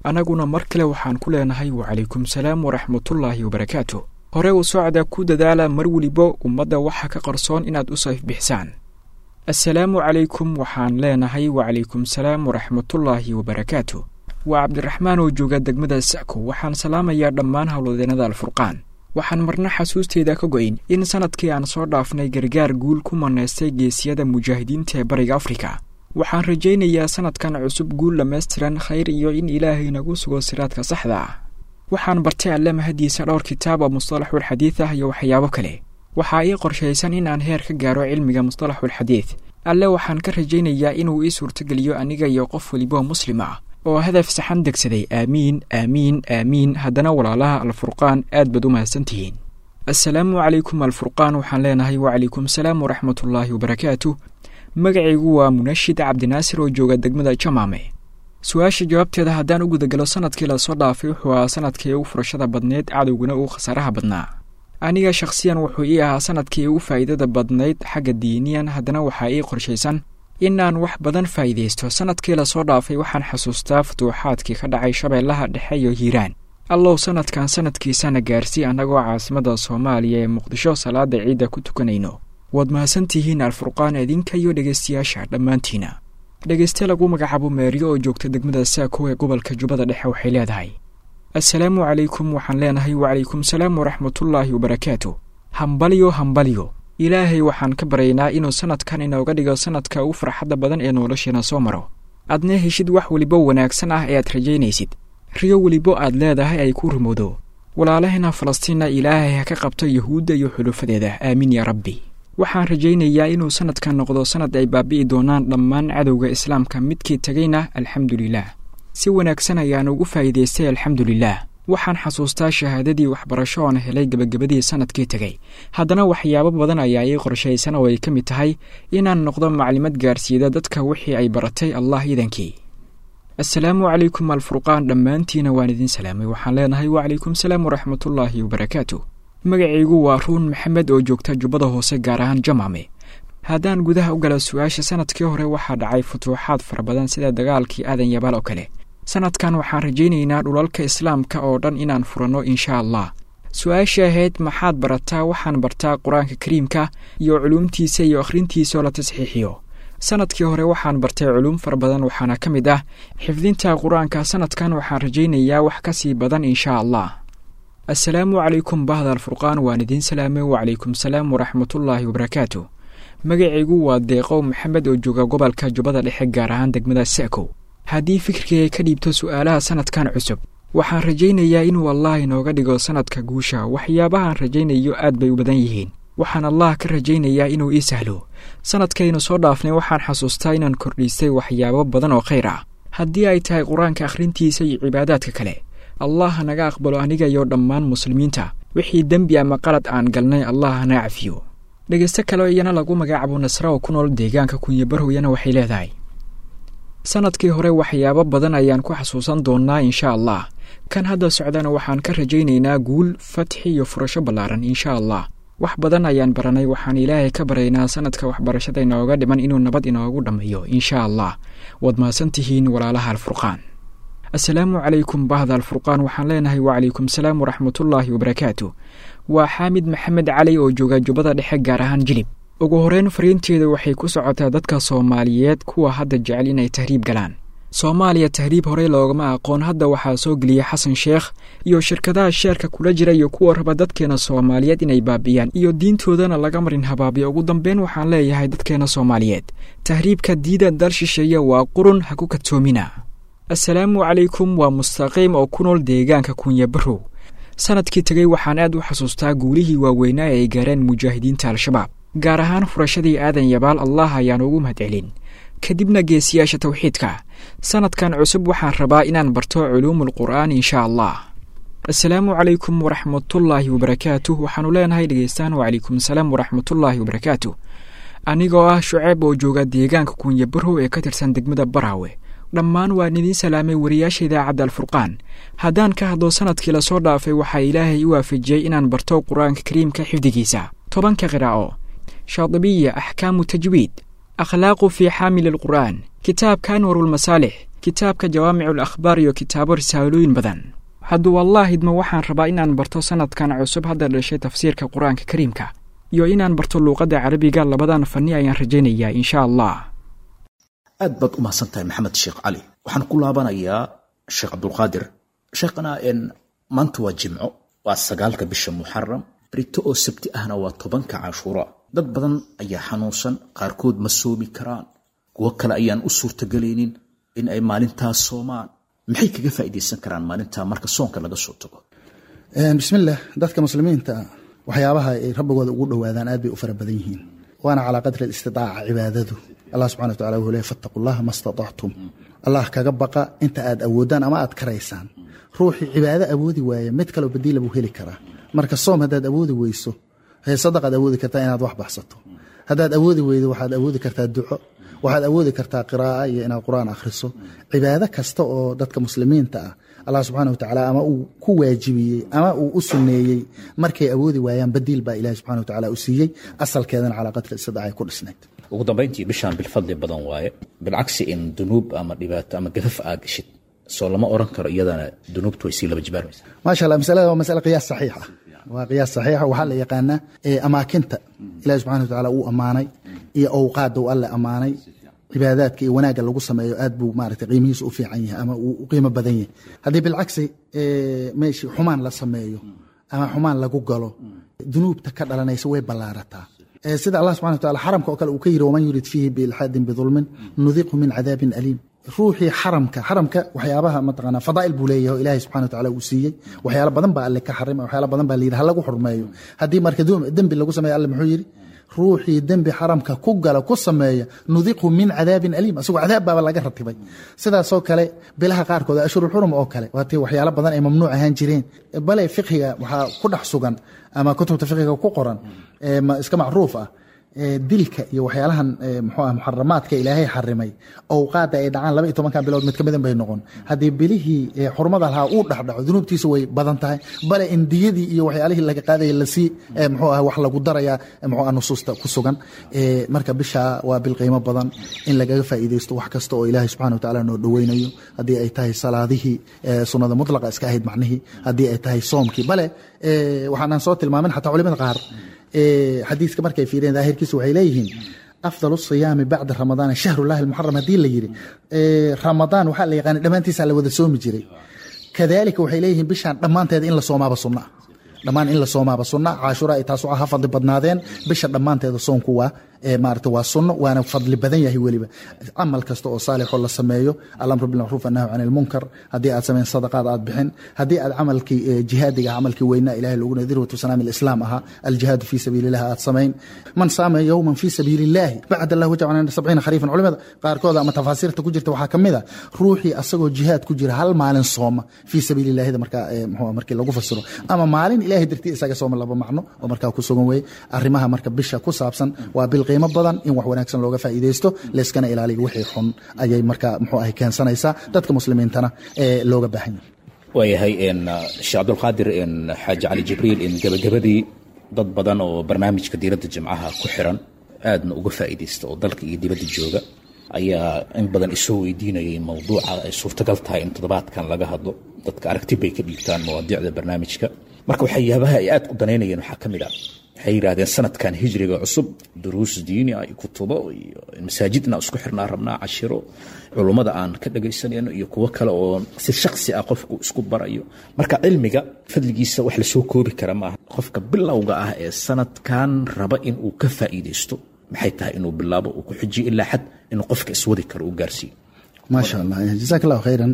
annaguna mar kale waxaan ku leenahay wacalaykum salaam waraxmatullaahi wabarakaatu hore u socda ku dadaala mar weliba ummadda waxa ka qarsoon inaad u sayfbixisaan assalaamu calaykum waxaan leenahay wacalaykum salaam waraxmatullaahi wabarakaatu waa cabdiraxmaan oo jooga degmada sa'ko waxaan salaamayaa dhammaan howlwadeennada alfurqaan waxaan marna xasuusteyda ka go'in in sannadkii aan soo dhaafnay gargaar guul ku manaystay geesiyada mujaahidiinta ee bariga afrika waxaan rajaynayaa sannadkan cusub guul dhammaystiran khayr iyo in ilaahay nagu sugo siraadka saxda ah waxaan bartay alle mahadiisa dhowr kitaab oo mustalaxulxadiid ah iyo waxyaabo kale waxaa ii qorshaysan in aan heer ka gaaro cilmiga mustalaxulxadiid alle waxaan ka rajaynayaa inuu ii suurtogeliyo aniga iyo qof weliba muslim ah oo hadaf saxan degsaday aamiin aamiin aamiin haddana walaalaha alfurqaan aad baad u mahadsantihiin assalaamu calaykum alfurqaan waxaan leenahay wacalaykum salaam waraxmatullaahi wabarakaatu magacaygu waa munashid cabdinaasir oo jooga degmada jamaame su-aasha jawaabteeda haddaan u gudagalo sannadkii lasoo dhaafay wuxuu ahaa sannadkii ugu furashada badneyd cadowguna uu khasaaraha badnaa aniga shakhsiyan wuxuu ii ahaa sannadkii ugu faa'iidada badnayd xagga diiniyan haddana waxaa ii qorshaysan inaan wax badan faa'iidaysto sannadkii lasoo dhaafay waxaan xasuustaa futuuxaadkii ka dhacay shabeellaha dhexe iyo hiiraan allow sannadkan sannadkiisana gaarsii annagoo caasimadda soomaaliya ee muqdisho salaada ciidda ku tukanayno waad mahadsantihiin alfurqaan idinka iyo dhegaystayaasha dhammaantiina dhegayste lagu magacaabo meeryo oo joogta degmada saako ee gobolka jubbada dhexe waxay leedahay assalaamu calaykum waxaan leenahay wacalaykum salaam waraxmatullaahi wabarakaatu hambalyo hambalyo ilaahay waxaan ka baryaynaa inuu sannadkan inooga dhigo sannadka ugu farxadda badan ee nolosheena soo maro aadna heshid wax weliba wanaagsan ah ee aad rajaynaysid riyo welibo aad leedahay ay ku rumowdo walaalahena falastiinna ilaahay ha ka qabto yuhuudda iyo xulufadeeda aamiin yaa rabbi waxaan rajaynayaa inuu sannadkan noqdo sannad ay baabi'i doonaan dhammaan cadowga islaamka midkii tegayna alxamdulilah si wanaagsan ayaan ugu faa'iidaystay alxamdulilah waxaan xasuustaa shahaadadii waxbarasho oon helay gebagabadii sannadkii tegay haddana waxyaabo badan ayaa ii qorshaysan oo ay ka mid tahay inaan noqdo maclimad gaarsiida dadka wixii ay baratay allah iidankii assalaamu calaykum alfurqaan dhammaantiina waan idin salaamay waxaan leenahay wacalaykum salaam waraxmatullaahi wabarakaatu magacaygu waa ruun maxamed oo joogta jubbada hoose gaar ahaan jamaame haddaan gudaha u gala su-aasha sannadkii hore waxaa dhacay futuuxaad fara badan sida dagaalkii aadan yabaal oo kale sannadkan waxaan rajaynaynaa dhulalka islaamka oo dhan inaan furanno insha allah su-aashii ahayd maxaad barataa waxaan bartaa qur-aanka kariimka iyo culuumtiisa iyo akhrintiisaoo la tasxiixiyo sannadkii hore waxaan bartay culuum fara badan waxaana ka mid ah xifdinta qur-aanka sannadkan waxaan rajaynayaa wax ka sii badan insha allah assalaamu calaykum bahda alfurqaan waan idiin salaamay wacalaykum salaam waraxmatullaahi wabarakaatu magacaygu waa deeqow maxamed oo jooga gobolka jubbada dhexe gaar ahaan degmada sa'kow haddii fikirkayga ka dhiibto su'aalaha sannadkan cusub waxaan rajaynayaa inuu allah inooga dhigo sannadka guusha waxyaabahaan rajaynayo aad bay u badan yihiin waxaan allah ka rajaynayaa inuu ii sahlo sannadkaynu soo dhaafnay waxaan xasuustaa inaan kordhiistay waxyaabo badan oo khayr ah haddii ay tahay qur-aanka akhrintiisa iyo cibaadaadka kale allah hanaga aqbalo aniga iyo dhammaan muslimiinta wixii dembi ama qalad aan galnay allah hana cafiyo dhegaysto kale iyana lagu magacaabo nasra oo ku nool deegaanka kunyabarhowyana waxay leedahay sannadkii hore waxyaabo badan ayaan ku xasuusan doonnaa insha allah kan hadda socdana waxaan ka rajaynaynaa guul fatxi iyo furasho ballaaran insha allah wax badan ayaan baranay waxaan ilaahay ka baraynaa sannadka waxbarashada inooga dhiman inuu nabad inoogu dhammeeyo insha allah waad mahadsantihiin walaalaha alfurqaan assalaamu calaykum bahda alfurqaan waxaan leenahay wacalaykum salaam waraxmatullaahi wabarakaatu waa xaamid maxamed cali oo jooga jubbada dhexe gaar ahaan jilib ugu horreyn fariinteeda waxay ku socotaa dadka soomaaliyeed kuwa hadda jecel inay tahriib galaan soomaaliya tahriib horey loogama aqoon hadda waxaa soo geliyey xasan sheekh iyo shirkadaha sheerka kula jira iyo kuwa raba dadkeena soomaaliyeed inay baabi'iyaan iyo diintoodana laga marin habaabiyo ugu dambeyn waxaan leeyahay dadkeena soomaaliyeed tahriibka diida dal shisheeye waa qurun ha ku kadsoomina assalaamu calaykum waa mustaqiim oo ku nool deegaanka kunyabarow sannadkii tegey waxaan aad u xasuustaa guulihii waaweynaa ee ay gaareen mujaahidiinta al-shabaab gaar ahaan furashadii aadan yabaal allah ayaan ugu mahadcelin kadibna geesiyaasha tawxiidka sannadkan cusub waxaan rabaa inaan barto culuumul qur'aan insha allah assalaamu calaykum waraxmatullaahi wabarakaatuh waxaanu leenahay dhegeystaan wacalaykum asalaam waraxmatullaahi wabarakaatu anigoo ah shuceeb oo jooga deegaanka kunyabarow ee ka tirsan degmada baraawe dhammaan waan idiin salaamay wariyaasha idaacadda alfurqaan haddaan ka hadlo sannadkii lasoo dhaafay waxaa ilaahay i waafajiyey inaan barto qur-aanka kariimka xifdigiisa tobanka qiraa'o shaadibiya axkaamu tajwiid akhlaaqu fii xaamili alqur'aan kitaabka anwarulmasaalix kitaabka jawaamicul akhbaar iyo kitaabo risaalooyin badan hadduu wallaahidma waxaan rabaa inaan barto sanadkan cusub hadda dhashay tafsiirka qur-aanka kariimka iyo inaan barto luuqadda carabiga labadan fanni ayaan rajaynayaa insha allah aad baad u mahadsan tahay maxamed sheekh cali waxaan ku laabanayaa sheekh cabdulqaadir sheekhana n maanta waa jimco waa sagaalka bisha muxaram rito oo sabti ahna waa tobanka cashuura dad badan ayaa xanuunsan qaarkood ma soomi karaan kuwo kale ayaan u suurtagelaynin in ay maalintaas soomaan maxay kaga faa'iidaysan karaan maalintaa marka soonka laga soo tago bismillaah dadka muslimiinta waxyaabaha ay rabbigooda ugu dhowaadaan aad bay u fara badan yihiin waana calaa qadri alistidaaca cibaadadu allah subxana wa tacala wuxuu leey fattaqu llaha ma statactum allah kaga baqa inta aad awoodaan ama aad karaysaan ruuxii cibaado awoodi waaya mid kaleo badiila buu heli karaa marka soom haddaad awoodi weyso sadaqaad awoodi kartaa inaad wax baxsato haddaad awoodi weydo waxaad awoodi kartaa duco waxaad awoodi kartaa qiraaa iyo inaad qur-aan akhriso cibaado kasta oo dadka muslimiinta ah allah subxana wa tacaala ama uu ku waajibiyey ama uu u sunneeyey markay awoodi waayaan badiil baa ilahi subxana wa tacala u siiyey asalkeedana calaa qadri istidaaca ay ku dhisnayd ugu dambayntii bishaan bilfadli badan waaye bilcagsi in dunuub ama dhibaato ama gafaf aa gashid soo lama oran karo iyadana dunuubtu way sii laba jibaarmaysa maasha allah masalada waa masale qiyaas saxiix ah waa qiyaas saxiixa waxaa la yaqaanaa amaakinta ilahi subxana wa tacaala uu ammaanay iyo owqaadda uu alle ammaanay cibaadaadka iyo wanaagga lagu sameeyo aad buu maaragtay qiimihiisu u fiican yahay ama uu u qiimo badan yahay haddii bilcagsi meeshii xumaan la sameeyo ama xumaan lagu galo dunuubta ka dhalanaysa way ballaarataa sida allah subxana wa tacala xaramka oo kale uu ka yidhi waman yurid fiihi biilxaadin bidulmin nudiqhu min cadaabin aliim ruuxii xaramka xaramka waxyaabaha mataqaanaa fadaa'il buu leeyahay oo ilaahay subxana wa tacala uu siiyey waxyaalo badan baa alle ka xarimay waxyaalo badan baa la yidhi ha lagu xurmeeyo haddii marka dembi lagu sameeyo alle muxuu yidhi ruuxii dembi xaramka ku gala ku sameeya nudiqhu min cadaabin aliim asagoo cadaab baaba laga ratibay sidaasoo kale bilaha qaarkood ashurulxurum oo kale waatii waxyaalo badan ay mamnuuc ahaan jireen bale fiqhiga waxaa ku dhex sugan ama kutubta fiqhiga ku qoran iska macruuf ah dilka iyo waxyaalahan mxuu ah muxaramaadka ilaahay xarimay owqaada ay dhacaan laba iyo tobankan bilood mid ka midan bay noqon haddii bilihii xurmada lahaa uu dhexdhaco dunuubtiisa way badan tahay bale in diyadii iyo waxyaalihii laga qaadaya lasii mxuu ah wax lagu daraya mxuu ah nusuusta ku sugan marka bisha waa bil qiimo badan in lagaga faa'iidaysto wax kasta oo ilaahay subxana wa tacaala noo dhoweynayo haddii ay tahay salaadihii sunnada mutlaqa iska ahayd macnihii haddii ay tahay soomkii bale waxaanaan soo tilmaamin xataa culimada qaar xadiiska markay fiiriyeen daahirkiisa waxay leeyihiin afdal siyaami bacda ramadaan shahrullahi almuxaram haddii la yidhi ramadaan waxaa la yaqaana dhammaantiisa la wada soomi jiray kadalika waxay leeyihiin bishaan dhammaanteeda in la soomaaba sunna dhammaan in la soomaaba sunna caashura ay taas ha fadli badnaadeen bisha dhammaanteeda soonku waa maarata waa sunno waana fadli badan yahay weliba camal kasta oo saalixoo la sameeyo alamru bilmacruuf annahu can ilmunkar haddii aad sameyn sadaqaad aad bixin haddii aad camalkii jihaadiga camalkii weynaa ilahay loogu dirwatu sanaami alislaam ahaa aljihaadu fii sabiililah aad samayn man saama yowman fii sabiili illaahi bacd allah wajab can sabciina khariifan culimada qaarkooda ama tafaasiirta ku jirta waxaa ka mid a ruuxii asagoo jihaad ku jira hal maalin sooma fii sabiili illahida markaa mxuu markii lagu fasiro ama maalin ilahay dartii isaga sooma laba macno oo markaa ku sugan weeye arrimaha marka bisha ku saabsan waa bil qiimo badan in wax wanaagsan looga faa'iidaysto layskana ilaaliyo wixii xun ayay marka muxuu ahay keensanaysaa dadka muslimiintana ee looga baahan yahay waayahay sheekh cabdulqaadir xaaji cali jibriil in gebagabadii dad badan oo barnaamijka diiradda jimcaha ku xiran aadna uga faa'iidaysta oo dalka iyo dibadda jooga ayaa in badan isoo weydiinayay mowduuca ay suurtagal tahay in toddobaadkan laga hadlo dadka aragti bay ka dhiibtaan mawaadiicda barnaamijka marka waxyaabaha ay aad u danaynayeen waxaa ka mid ah waxay yidhahdeen sanadkan hijriga cusub duruus diini ah iyo kutubo iyo masaajid inaan isku xirnaa rabnaa cashiro culummada aan ka dhagaysanayno iyo kuwo kale oo si shaksi ah qofku isku barayo marka cilmiga fadligiisa wax lasoo koobi kara maaha qofka bilowga ah ee sanadkan raba in uu ka faa'iidaysto maxay tahay inuu bilaabo uu ku xujiyo ilaa xad inuu qofka iswadi karo uu gaarsiiyo maasha allah jazaak allahu khayran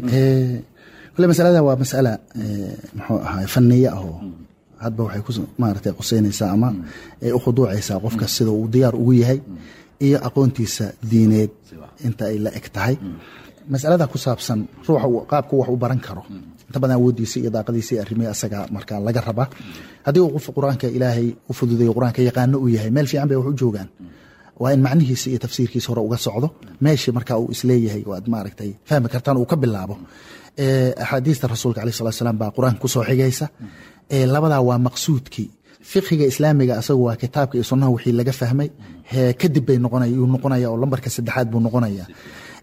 kule masalada waa masala muxuu ahaa faniye ah oo hadba waxay ku maaragtay quseynaysaa ama ay u khuduucaysaa qofka sida uu diyaar ugu yahay iyo aqoontiisa diineed inta ay la eg tahay masalada ku saabsan ruuxa qaabku wax u baran karo inta badan awoodiisa iyo daaqadiisa iyo arrimihii asaga markaa laga raba haddii uu qof qur-aanka ilaahay u fududeeyo qur-aanka yaqaano uu yahay meel fiican bay wax u joogaan waa in macnihiisa iyo tafsiirkiisa hore uga socdo meeshii marka uu isleeyahay oo aad maaragtay fahmi kartaan uu ka bilaabo axaadiista rasuulka aleh salat slam baa qur-aanka kusoo xigaysa labadaa waa maqsuudkii fiqhiga islaamiga asagu waa kitaabka iyo sunnaha wixii laga fahmay kadib bay noqonaya yuu noqonaya oo lambarka saddexaad buu noqonaya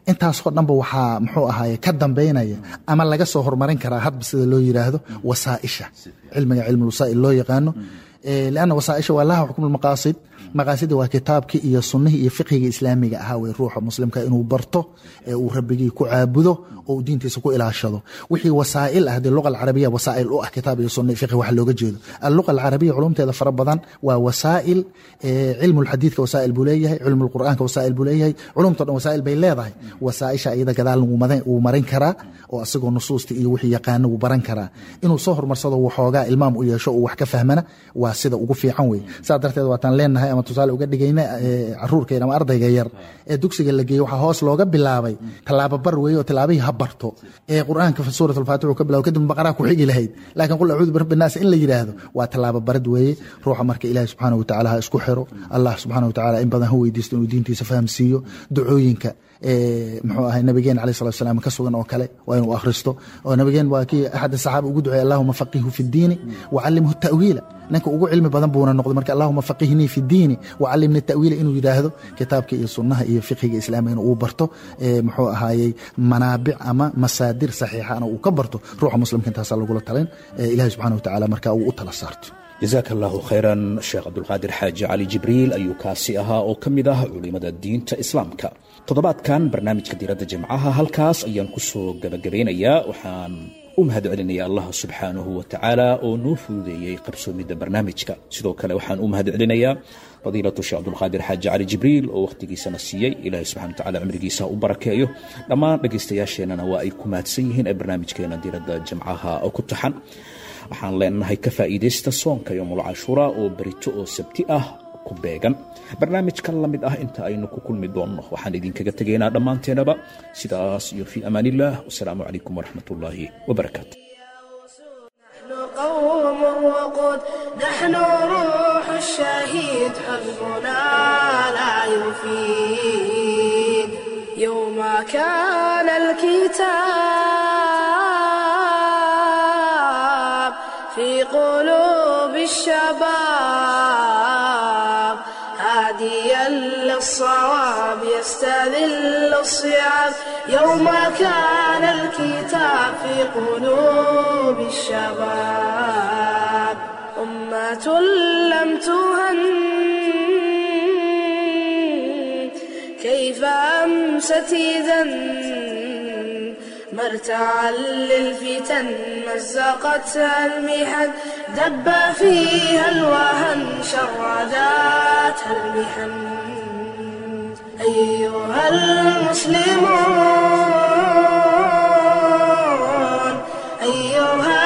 intaasoo dhanba waxaa muxuu ahaaye ka dambaynaya ama laga soo horumarin karaa hadba sida loo yiraahdo wasaaisha cilmiga cilmulwasaa'il loo yaqaano lanna wasaaisha waa laha xukm maqaasid maqaasida waa kitaabkii iyo sunnihii iyo fiqhiga islaamiga ahaa wey ruuxa muslimka inuu barto ee uu rabbigii ku caabudo oo uu diintiisa ku ilaashado wixii wasaa'il ah dee luqa alcarabiya wasaa'il u ah kitaab iyo sunna fiqhi waxa looga jeedo alluqa alcarabiya culumteeda fara badan waa wasaa'il cilmu lxadiidka wasaa'il buu leeyahay cilmu lqur'aanka wasaa'il buu leeyahay culumto dhan wasaa'il bay leedahay wasaa'isha iyada gadaal wuu marin karaa oo asagoo nusuusta iyo wixii yaqaana wuu baran karaa inuu soo horumarsado waxoogaa ilmaam u yeesho uu wax ka fahmana waa sida ugu fiican wey saa darteed waataan leenahay ama tusaale uga dhigayna caruurkeen ama ardayga yar ee dugsiga la geeyey waxaa hoos looga bilaabay tallaabo bar weeye oo tallaabihii ha barto ee qur'aanka suurat alfaatix ka bilaabo kadib baqaraa ku xigi lahayd laakiin qul acuudu birabbi naas in la yidhaahdo waa tallaabo barid weeye ruuxa marka ilaahi subxaana wa tacaala ha isku xiro allah subxaana wa tacaala in badan ha weydiisto inuu diintiisa fahamsiiyo ducooyinka muxuu ahay nabigeen alayh salatu salam ka sugan oo kale waa inuu akhristo oo nabigeen waa kii axad saxaaba ugu duceey allahuma faqihu fi ddiini wacallimhu ta'wiila ninka ugu cilmi badan buuna noqday marka allahuma faqihnii fi ddiini wacallimni ta'wiila inuu yidhaahdo kitaabka iyo sunnaha iyo fiqhiga islaamiga inuu barto muxuu ahaayey manaabic ama masaadir saxiixana uu ka barto ruuxa muslimka intaasaa lagula talin ilahi subxana wa tacaala marka uu u tala saarto jasaaka allahu khayran sheekh cabdulqaadir xaaji cali jibriil ayuu kaasi ahaa oo ka mid ah culimada diinta islaamka toddobaadkan barnaamijka diiradda jimcaha halkaas ayaan ku soo gabagabeynayaa waxaan u mahad celinaya allah subxaanahu wa tacaala oo noo fududeeyey qabsoomidda barnaamijka sidoo kale waxaan u mahad celinayaa fadiilatu sheekh cabdulqaadir xaaji cali jibriil oo wakhtigiisana siiyey ilaahay subxana watacaala cimrigiisa u barakeeyo dhammaan dhegaystayaasheennana waa ay ku mahadsan yihiin ee barnaamijkeena diiradda jimcaha oo ku taxan waxaan leenahay ka faa'iidaysta soonka yomul cashuura oo berito oo sabti ah ku beegan barnaamijkan la mid ah inta aynu ku kulmi doonno waxaan idinkaga tegaynaa dhammaanteenaba sidaas iyo fii amaan illah wasalaamu calaykum waraxmat ullaahi wabarakaatu قوم وقود نحن روح الشهيد حزبنا لا يفيد يوم كان الكتاب في قلوب الشباب هاديا للصواب يستذل الصيام يوم كان الكتاب في قلوب الشباب أمة لم تهن كيف أمست إذا مرتعا للفتن مزقتها المحن دب فيها الوهن شرداتها المحن أيها المسلمون أيها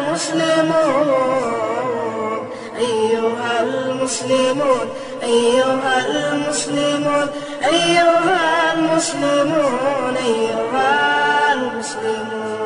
المسلمون أيها المسلمون أيها المسلمون أيها المسلمون أيها المسلمون